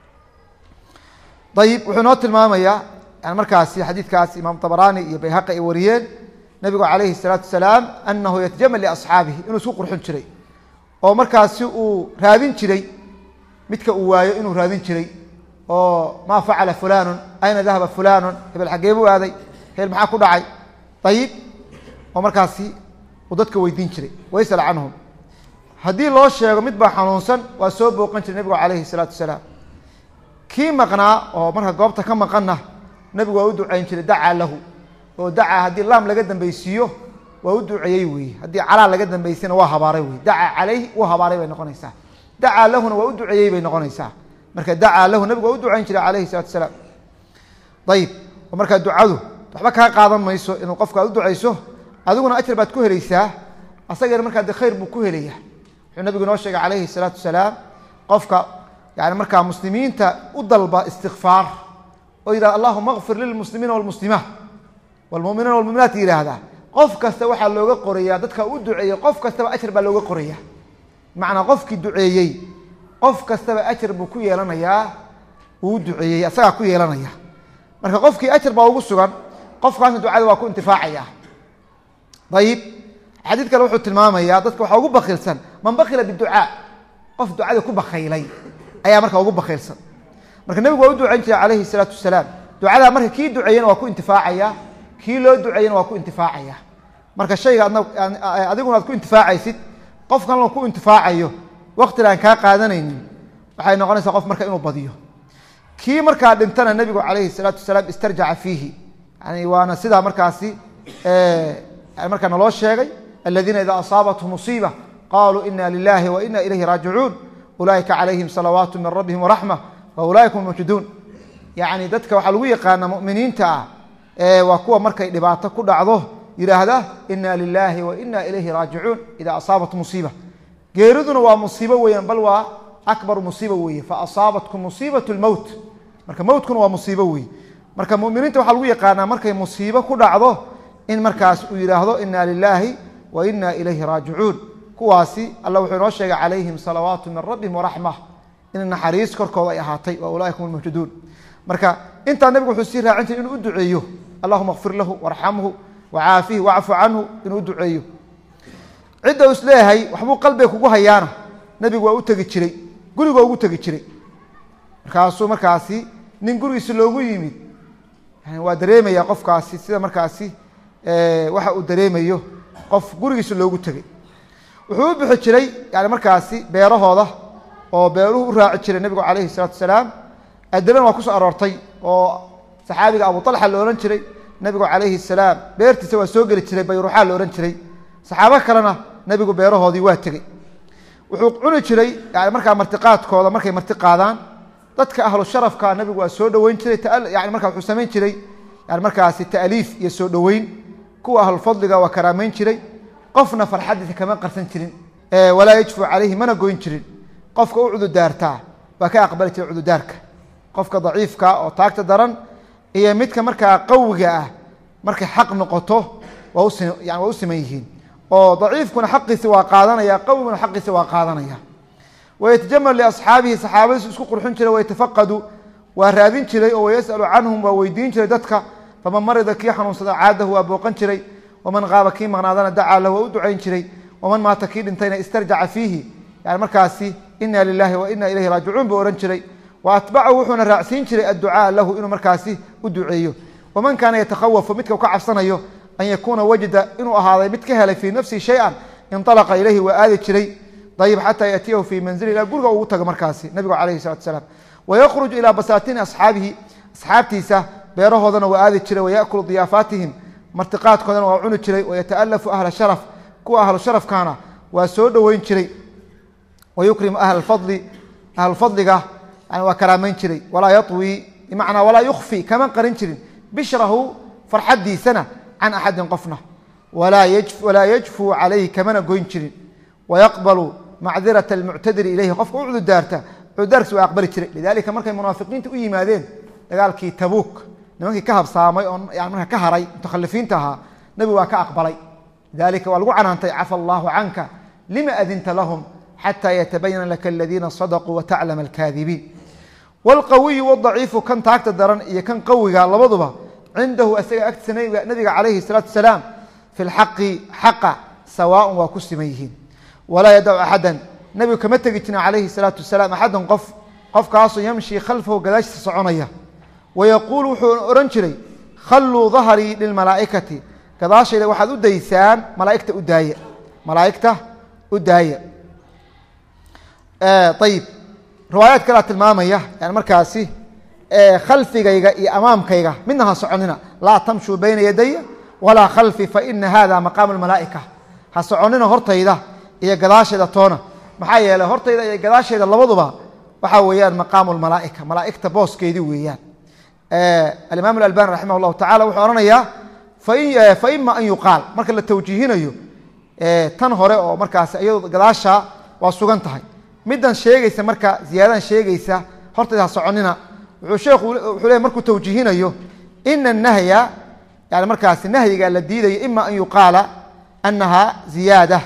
ayib wuxuu noo tilmaamayaa yani markaasi xadiidkaas imaam طabrani iyo bayhaqi ay wariyeen nabigu calayhi الsalaatu wasalaam anahu yatajamal liasxaabihi inuu isku qurxin jiray oo markaasi uu raadin jiray midka uu waayo inuu raadin jiray oo maa facala fulanun ayna dahaba fulanun hebel xaggee buu aaday hebel maxaa ku dhacay ayib oo markaasi uu dadka weydiin jiray waysal canhum haddii loo sheego mid baa xanuunsan waa soo booqan jiray nebigu calayhi salaatu wasalaam kii maqnaa oo marka goobta ka maqanna nebigu waa u ducayn jiray dacaa lahu oo dacaa haddii laam laga dambeysiiyo waa u duceeyey weeye haddii calaa laga dambeysayna waa habaaray wey dacaa calayhi u habaaray bay noqonaysaa dacaa lahuna waa u duceeyey bay noqonaysaa marka dacaa lahu nebigu waa u ducayn jiray calayhi salatu wasalaam ayib oo markaa ducadu waxba kaa qaadan mayso inuu qofka aad u ducayso adiguna ajar baad ku helaysaa asagana markaa de khayr buu ku helaya wuxuu nabigu inoo sheegay calayhi salaatu wasalaam qofka yani markaa muslimiinta u dalba istikfaar oo yidhahda allahuma kfir lilmuslimiina walmuslimaat walmuminiina walmuminaat yidhaahdaa qof kasta waxaa looga qorayaa dadka u duceeyey qof kastaba ajar baa looga qoraya macnaa qofkii duceeyey qof kastaba ajar buu ku yeelanayaa uu duceeyey asagaa ku yeelanaya marka qofkii ajar baa ugu sugan qofkaasna ducada waa ku intifaacaya ayib xadiid kale wuxuu tilmaamayaa dadka waxaa ugu bakiilsan man bakila biducaa qof ducada ku bakaylay ayaa marka ugu bakiilsan marka nebigu waa u ducayn jiray calayhi salaatu wasalaam ducadaa marka kii duceeyena waa ku intifaacaya kii loo duceeyena waa ku intifaacaya marka shayga adna adiguna aad ku intifaacaysid qof kalena ku intifaacayo waktina aan kaa qaadanaynin waxay noqonaysaa qof marka inuu badiyo kii markaa dhintana nebigu calayhi salaatu wasalaam istarjaca fiihi yani waana sidaa markaasi markaa naloo sheegay aladiina ida asaabathum musiiba qaluu ina lilahi wa ina ilayhi raajicuun ulaaika calayhim salawaatu min rabbihim waraxma wa ulaaika hum mawjuduun yani dadka waxaa lagu yaqaana muminiinta ah waa kuwa markay dhibaato ku dhacdo yidhaahda ina lilahi wa ina ilayhi raajicuun ida asaabat musiiba geeriduna waa musiibo weeyaan bal waa akbar musiiba weeye faasaabatkum musiibat lmowt marka mowtkuna waa musiibo weeye marka muminiinta waxaa lagu yaqaanaa markay musiibo ku dhacdo in markaas uu yidhaahdo ina lilahi wa ina ilayhi raajicuun kuwaasi alla wuxuu inoo sheegay calayhim salawaatu min rabbihim waraxma in naxariis korkooda ay ahaatay wa ulaaika hum lmawjuduun marka intaa nebigu wuxuu sii raacin jiray inuu u duceeyo allahuma kfir lahu warxamhu wacaafihi wacfu canhu inuu u duceeyo cidda u isleeyahay waxbuu qalbiga kugu hayaana nebigu waa u tegi jiray guriga ugu tegi jiray markaasuu markaasi nin gurigiisi loogu yimid yani waa dareemaya qofkaasi sida markaasi waxa uu dareemayo qof gurigiisa loogu tegey wuxuu u bixi jiray yani markaasi beerahooda oo beeruhu u raaci jiray nebigu calayhi salaatu wasalaam adilana waa kusoo aroortay oo saxaabiga abu talxa la odhan jiray nebigu calayhi salaam beertiisa waa soo geli jiray bayruuxaa la odhan jiray saxaabo kalena nebigu beerahoodii waa tegey wuxuu cuni jiray yani markaa martiqaadkooda markay marti qaadaan dadka ahlu sharafka nebigu waa soo dhoweyn jiray yani markaa wuxuu samayn jiray yani markaasi ta'liif iyo soo dhoweyn kuwa ahlulfadliga waa karaameyn jiray qofna farxadiisa kama qarsan jirin walaa yajfu calayhi mana goyn jirin qofka u cududaartaa waa ka aqbali jiray cududaarka qofka daciifka oo taagta daran iyo midka markaa qawiga ah markay xaq noqoto waa us yani waa u siman yihiin oo daciifkuna xaqiisa waa qaadanaya qawiguna xaqiisa waa qaadanaya wayatajamal liasxaabihi saxaabadiisu isku qurxin jiray wayatafaqadu waa raadin jiray oo wayasalu canhum waa weydiin jiray dadka faman marida kii xanuunsada caadahu waa booqan jiray waman qaaba kii maqnaadana dacaa lahu waa u ducayn jiray waman maata kii dhintayna istarjaca fiihi yani markaasi ina lilahi wa ina ilayhi raajicuun buu ohan jiray wa atbacahu wuxuuna raacsiin jiray adducaa lahu inuu markaasi u duceeyo waman kaana yatakhawafu midka u ka cabsanayo an yakuuna wajda inuu ahaaday mid ka helay fii nafsihi shay-an inalaqa ilayhi waa aadi jiray ayib xataa yatiyahu fii manzili ilaa guriga ugu tago markaasi nabigu calayhi salatu salaam wayakhruj ilaa basaatini asxaabihi asxaabtiisa beerahoodana waa aadi jiray wayakulu diyaafaatihim martiqaadkoodana waa cuni jiray wayataalafu ahla sharaf kuwa ahlu sharafkaana waa soo dhoweyn jiray wayukrimu ahla fadli ahlufadliga yani waa karaameyn jiray walaa yawi bimacnaa walaa yukfi kama qarin jirin bishrahu farxadiisana can axadin qofna walaa yajfuu calayhi kamana goyn jirin wayaqbalu macdirata almuctadiri ilayhi qofka u cududaarta cududaarkiis waa aqbali jiray lidalika markay munaafiqiinta u yimaadeen dagaalkii tabuuk nimankii ka habsaamay oo yani marka ka haray mutakhalifiinta ahaa nebigu waa ka aqbalay lidalika waa lagu canaantay cafa allahu canka lima adinta lahum xata yatabayana laka aladiina sadaquu wataclama alkaadibiin wlqawiyu wadaciifu kan taagta daran iyo kan qawiga labaduba cindahu isaga agtiisa nabiga calayhi salaatu wasalaam fi lxaqi xaqa sawaaun waa ku siman yihiin walaa yadacu axadan nebigu kama tegi jirin calayhi salaatu wasalaam axadan qof qofkaasoo yamshi khalfahu gadaashiisa soconaya wayaquulu wuxuu odhan jiray khalluu dahrii lilmalaa'ikati gadaashayda waxaad u daysaan malaaigta u daaya malaa'igta u daaya ayib riwaayaad kalea tilmaamaya yani markaasi khalfigayga iyo amaamkayga midna ha soconina laa tamshuu bayna yadaya walaa khalfi faina hada maqaamu lmalaa'ika ha soconina hortayda iyo gadaashayda toona maxaa yeeley hortayda iyo gadaashayda labaduba waxaa weeyaan maqaamu lmalaa'ika malaa'igta booskeedii weeyaan alimaam alalbani raximah allahu tacala wuxuu odhanayaa faima an yuqaal marka la tawjiihinayo tan hore oo markaas iyado gadaasha waa sugan tahay middan sheegaysa marka ziyaadadan sheegaysa hortayda ha soconina wuxuu sheekhu wuxuu leey markuu tawjiihinayo ina nahya yani markaasi nahyiga la diidayo ima an yuqaala anaha ziyaada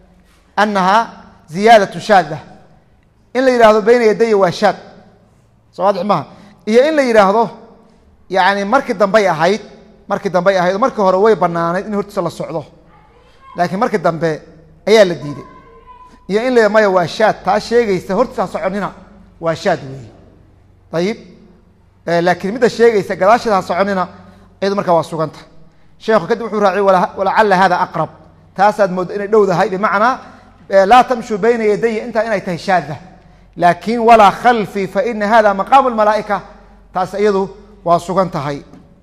anaha ziyaadatu shaada in la yidhahdo bayna yadaya waa shaad soo waadix maha iyo in la yidhaahdo yani markii dambey ahayd markii dambey ahayd markii hore way banaanayd in hortiisa la socdo laakiin markii dambe ayaa la diiday iyo in la maya waa shaad taa sheegaysa hortiisa ha soconina waa shaad weeye ayib laakiin midda sheegaysa gadaasheeda ha soconina iyadu markaa waa suganta sheekhu kadib wuxuu raaciy walacala hada aqrab taasaad mooddo inay dhowdahay bimacnaa laa tamshuu bayna yadaya intaa inay tahay shaada laakiin walaa khalfii faina hada maqaamu lmalaa'ika taas iyadu waa sugan tahay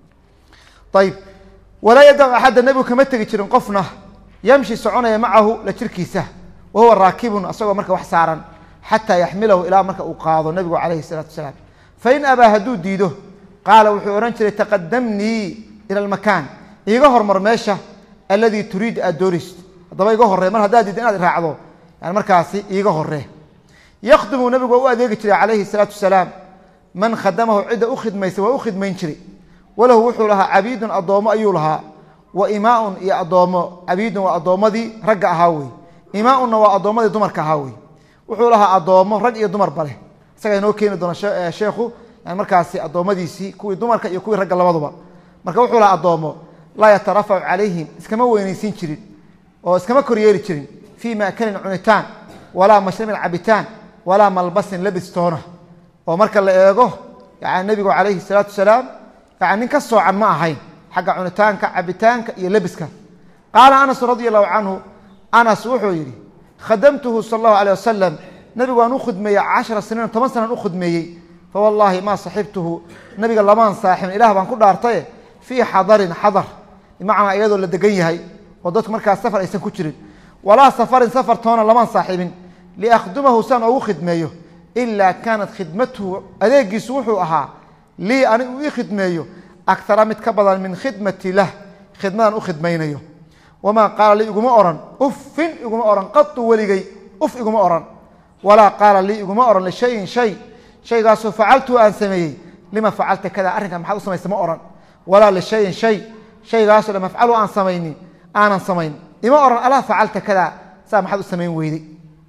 ayib walaa yadacu axadda nebigu kama tegi jirin qofna yamshi soconaya macahu la jirkiisa wa huwa raakibun asagoo marka wax saaran xataa yaxmilahu ilaa marka uu qaado nebigu calayhi salaatu wasalaam fain abaa hadduu diido qaala wuxuu odhan jiray taqadamnii ila almakaan iiga hormar meesha alladii turiid aad doonaysid haddaba iga horree mar haddaad diidda inaad raacdo yani markaasi iiga horree yakhdimu nebigu waa u adeegi jiray calayhi salaatu wasalaam man khadamahu cidda u khidmaysa waa u khidmayn jiray walahu wuxuu lahaa cabiidun addoommo ayuu lahaa wa imaaun iyo addoommo cabiidun waa addoommadii ragga ahaa wey imaaunna waa addoommadii dumarka ahaa wey wuxuu lahaa addoommo rag iyo dumarba leh isagaa inoo keeni doona sheekhu yani markaasi addoommadiisii kuwii dumarka iyo kuwii ragga labaduba marka wuxuu lahaa addoommo laa yatarafacu calayhim iskama weynaysiin jirin oo iskama koryeeli jirin fii maakalin cunitaan walaa mashrabin cabitaan walaa malbasin labistoona oo marka la eego yani nebigu calayhi salaatu wasalaam yani nin ka soocan ma ahayn xagga cunitaanka cabitaanka iyo lebiska qaala anas radi allahu canhu anas wuxuu yidhi khadamtuhu sal allahu alيh wasalam nabigu waan u khidmeeyey cashara siniin toban sanaan u khidmeeyey fawallaahi maa saxibtuhu nabiga lamaan saaxibin ilah baan ku dhaartaye fii xadarin xadar bimacnaa iyadoo la degan yahay oo dadku markaas safar aysan ku jirin walaa safarin safar toona lamaan saaxibin liakhdumahu saan ogu khidmeeyo ilaa kaanat khidmatuhu adeegiisu wuxuu ahaa lii ani uu ii khidmeeyo akara mid ka badan min khidmati lah khidmadan u khidmaynayo wamaa qaala lii iguma oran uffin iguma oran qatu weligay uf iguma oran walaa qaala lii iguma oran lishayin shay shaygaasoo facaltuu aan sameeyey lima facalta kada arrinka maxaad u samaysa ma oran walaa lishayin shay shaygaasoo lam afcalu aan samaynin aanan samayn ima oran alaa facalta kada saa maxaad u samayn weyday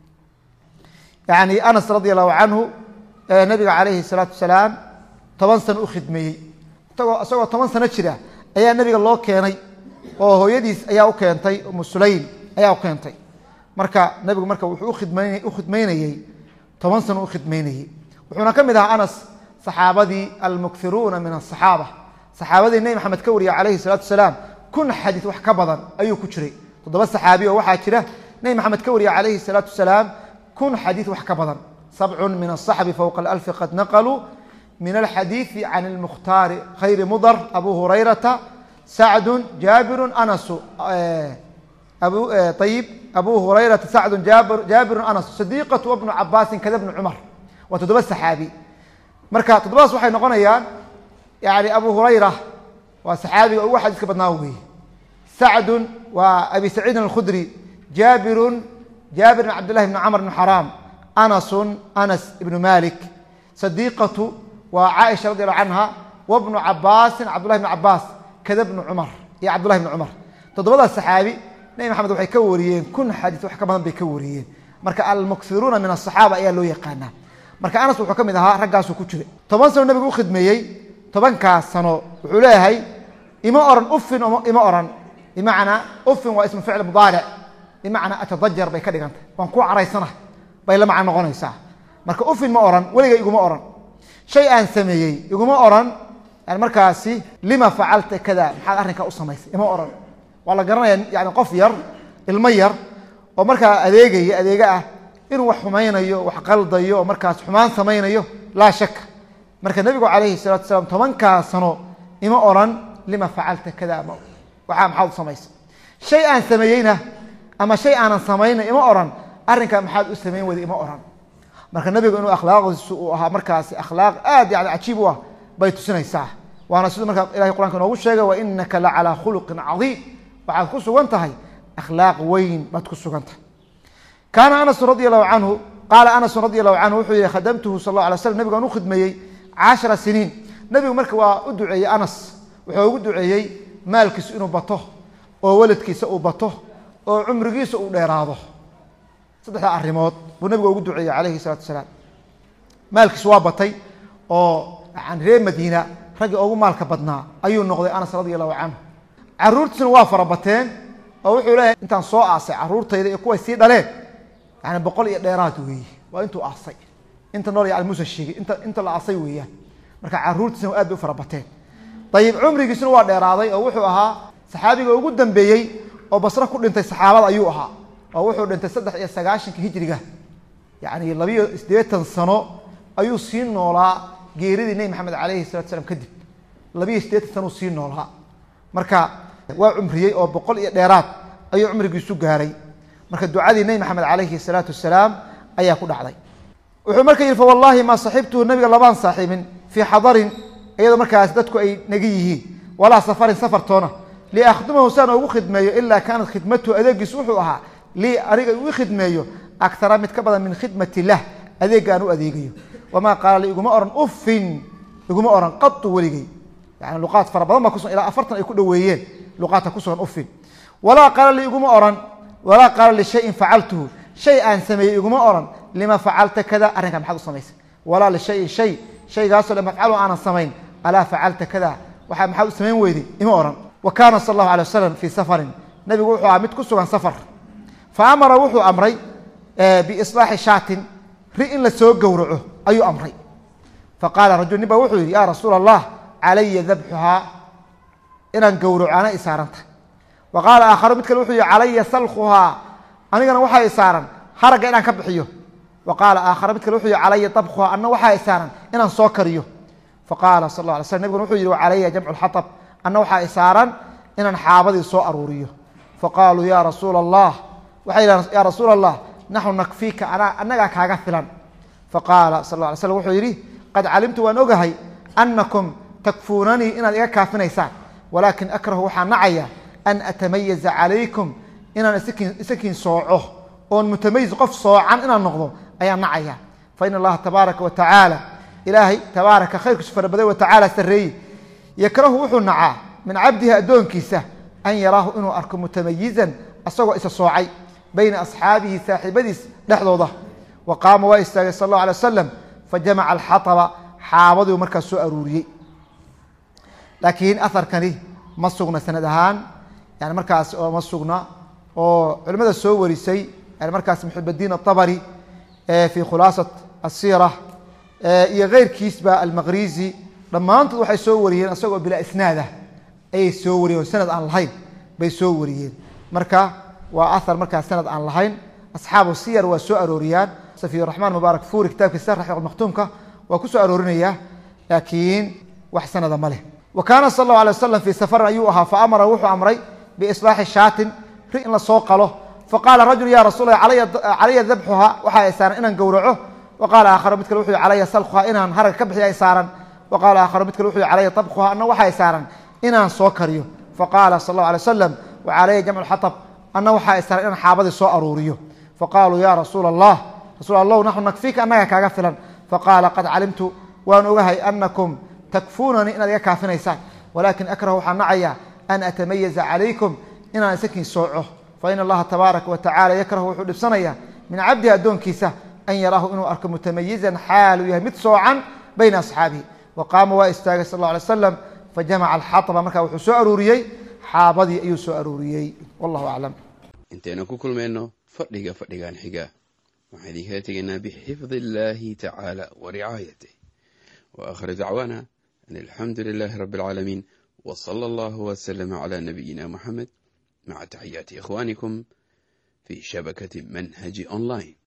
yani anas radi allahu canhu nabiga calayhi salaatu wasalaam toban sano u khidmeeyey isagoo isagoo toban sano jira ayaa nabiga loo keenay oo hooyadiis ayaa u keentay umu sulaym ayaa u keentay marka nabigu marka wuxuu ukhidman u khidmaynayey toban sano u khidmaynayey wuxuuna ka mid ahaa anas saxaabadii almukthiruuna min asaxaaba saxaabadii nebi maxamed ka wariya calayhi salaatu wasalaam kun xadiid wax ka badan ayuu ku jiray toddoba saxaabi oo waxaa jira nebi maxamed ka wariya calayhi salaatu wasalaam kun xadiid wax ka badan sabcun min asaxbi fowqa alalfi qad naqaluu min alxadiidi can lmukhtaari khayri mudar abu hurayrata sacdu jaabiru anasu ayib abu hurayrata sacdu jaabiru anas sadiiqatu wabnu cabaasin kada bnu cumar waa toddoba saxaabi marka toddobadaas waxay noqonayaan yani abu hurayra waa saxaabiga ugu xadiiska badnaa weeye sacdun waa abi saciidin alkhudri jaabirun jaabir bn cabdillahi bn camr bn xaraam anasun anas ibnu malik sadiiqatu waa caaisha radi allahu canha wabnu cabaasin cabdullahi bn cabaas kada bnu cumar iyo cabdullahi bn cumar toddobadaas saxaabi nebi maxamed waxay ka wariyeen kun xadiis wax ka badan bay ka wariyeen marka almuksiruuna min asaxaaba ayaa loo yaqaanaa marka anas wuxuu ka mid ahaa raggaasuu ku jiray toban sano nabigu u khidmeeyey tobankaas sano wuxuu leeyahay ima oran ufin ima oran bimacnaa ufin waa ismu ficl mudaaric bimacnaa atadajar bay ka dhigantay waan ku caraysana bay la macno noqonaysaa marka ufin ma oran weliga iguma oran shay aan sameeyey iguma oran yani markaasi lima facalta kada maxaad arrinkaa u samaysay ima oran waa la garanaya yani qof yar ilmo yar oo markaa adeegaya adeega ah inuu wax xumaynayo wax qaldayo oo markaas xumaan samaynayo laa shaka marka nebigu calayhi salatu salaam tobankaa sano ima oran lima facalta kada waxaa maxaad u samaysay shay aan sameeyeyna ama shay aanan samayna ima oran arrinkaa maxaad u samayn weyda ima oran marka nebigu inuu akhlaaqdiisu uu ahaa markaasi akhlaaq aad yani cajiib u ah bay tusinaysaa waana siduu markaa ilahay quranka inoogu sheegay wa inaka la calaa khuluqin cadiim waxaad ku sugan tahay akhlaaq weyn baad ku sugan tahay kaana anasu radi allahu canhu qaala anasu radi allahu canhu wuxuu yihi khadamtuhu sal la alay slam nebigu aan u khidmeeyey cashara siniin nebigu marka waa u duceeyey anas wuxuu ugu duceeyey maalkiisu inuu bato oo weladkiisa uu bato oo cumrigiisa uu dheeraado saddexdaa arrimood buu nebigu ugu duceeyey calayhi salaatu salaam maalkiisu waa batay oo yani reer madiina raggii ugu maalka badnaa ayuu noqday anas radi allahu canhu caruurtiisuna waa farabateen oo wuxuu leeyahay intaan soo aasay caruurtayda iyo kuway sii dhaleen yani boqol iyo dheeraad weeye waa intuu aasay inta nool yani muuse sheegay inta inta la aasay weeyaan marka caruurtiisuna aad bay u farabateen ayib cumrigiisuna waa dheeraaday oo wuxuu ahaa saxaabiga ugu dambeeyey oo basro ku dhintay saxaabada ayuu ahaa oo wuxuu dhintay saddex iyo sagaashanka hijriga yani labiyo siddeetan sano ayuu sii noolaa geeridii nebi maxamed calayhi salatu slam kadib labiyo siddeetan sano uu sii noolaa marka waa cumriyey oo boqol iyo dheeraad ayuu cumrigiisu gaaray marka ducadii nebi maxamed calayhi salaatu wasalaam ayaa ku dhacday wuxuu marka yihi fawallahi maa saxibtuhu nabiga labaan saaxiibin fii xadarin iyadoo markaas dadku ay naga yihiin walaa safarin safartoona liakhdimahu saan ugu khidmeeyo ilaa kaanat khidmatuhu adeegiisu wuxuu ahaa lii aniga uu khidmeeyo akara mid ka badan min khidmat illah adeega aan u adeegayo wamaa qaala li iguma oran uffin iguma oran qatu weligey yani luqaad fara badan baa kusugan ilaa afartan ay ku dhoweeyeen luqaadka kusugan uffin walaa qaala li iguma oran walaa qaala lishayin facaltuhu shay aan sameeyey iguma oran lima facalta kada arrinkaa maxaad u samaysay walaa lishayin shay shaygaasoo lam afcalu aanan samayn alaa facalta kada waxaa maxaad u samayn weyday ima oran wa kaana sal allahu alay wasalam fii safarin nabigu wuxuu ahaa mid ku sugan safar fa amara wuxuu amray biislaaxi shaatin ri in la soo gowraco ayuu amray faqaala rajul nin ba wuxuu yihi ya rasuula allah calaya dabxuhaa inaan gowraco ana isaaranta wa qaala aakharu mid kale wuxuu yihi calaya salkuhaa anigana waxaa isaaran haragga inaan ka bixiyo wa qaala aakhara mid kale wuxuu yihi calaya dabkuhaa anna waxaa isaaran inaan soo kariyo faqaala sal la alay slam nabiguna wuxuu yihi wa calaya jamcu lxatab anna waxaa isaaran inaan xaabadii soo aruuriyo faqaaluu ya rasuula allah waxay yidhahan ya rasuula allah naxnu nakfiika anaa annagaa kaaga filan faqaala sal la alay slam wuxuu yidhi qad calimtu waan ogahay anakum takfuunanii inaad iga kaafinaysaan walaakin akrahu waxaa nacaya an atamayaza calaykum inaan isakiin isakiin sooco oon mutamayiz qof soocan inaan noqdo ayaan nacaya fa ina allaha tabaaraka wa tacaala ilaahay tabaaraka khayrkiisu farabaday wa tacaala sarreeye yakrahu wuxuu nacaa min cabdihi addoonkiisa an yaraahu inuu arko mutamayizan asagoo isa soocay bayna asxaabihi saaxiibadiis dhexdooda wa qaama waa istaagay sal allahu alay wasalam fajamaca alxaطba xaabadiu markaas soo aruuriyey laakiin aharkani ma sugna sanad ahaan yani markaas oo ma sugna oo culimada soo warisay yani markaas muxibadiin aلطabri fi khulaasat الsira iyo keyrkiisba almaqrizi dhammaantood waxay soo wariyeen isagoo bilaa isnaadah ayay soo wariyeen oo sanad aan lahayn bay soo wariyeen marka waa ahar markaas sanad aan lahayn asxaabu siyar waa soo arooriyaan safiy raxmaan mubaarak fuuri kitaabkiisa raxiq maktuumka waa ku soo aroorinaya laakiin wax sanada ma leh wa kaana sal allahu alay wasalam fii safarin ayuu ahaa fa amara wuxuu amray biislaaxi shaatin ri in la soo qalo faqaala rajul ya rasuul calaya dabxuha waxaa ay saaran inaan gowraco wa qaala aakharu mid kale wuxuu calaya salkuha inaan harag ka bixiyo ay saaran wa qaala aakharu mid kale wuxuu calaya tabkuha anna waxa ay saaran inaan soo kariyo faqaala sal allahu alay wasalam wa calaya jamcu lxatab anna waxa ay saaran inaan xaabadii soo aruuriyo faqaaluu ya rasuula allah rasul allahu naxnu nakfiika annaga kaaga filan faqaala qad calimtu waan ogahay anakum takfuunanii inaad iga kaafinaysaan walaakin akrahu waxaa nacaya an atamayaza calaykum inaan isakiin sooco fa ina allaha tabaaraka wa tacala yakrahu wuxuu dhibsanaya min cabdihi addoonkiisa an yaraahu inuu arko mutamayizan xaaluu yahay mid soocan bayna asxaabihi wa qaama waa istaagay sal alla alay slam fajamaca alxaطba markaa wuxuu soo aruuriyey xaabadii ayuu soo aruuriyey wallahu aclam intaynu ku kulmayno fadhiga fadhigan xiga waxaan idinkaga tegaynaa bixifdi illaahi tacaala wa ricaayatih wa aakhiru dacwaana an alxamdu lilaahi rabbi alcaalamiin wa sala allahu wasalama calaa nabiyina muxamed maca taxiyaati ikhwaanikum fi shabakati manhaji online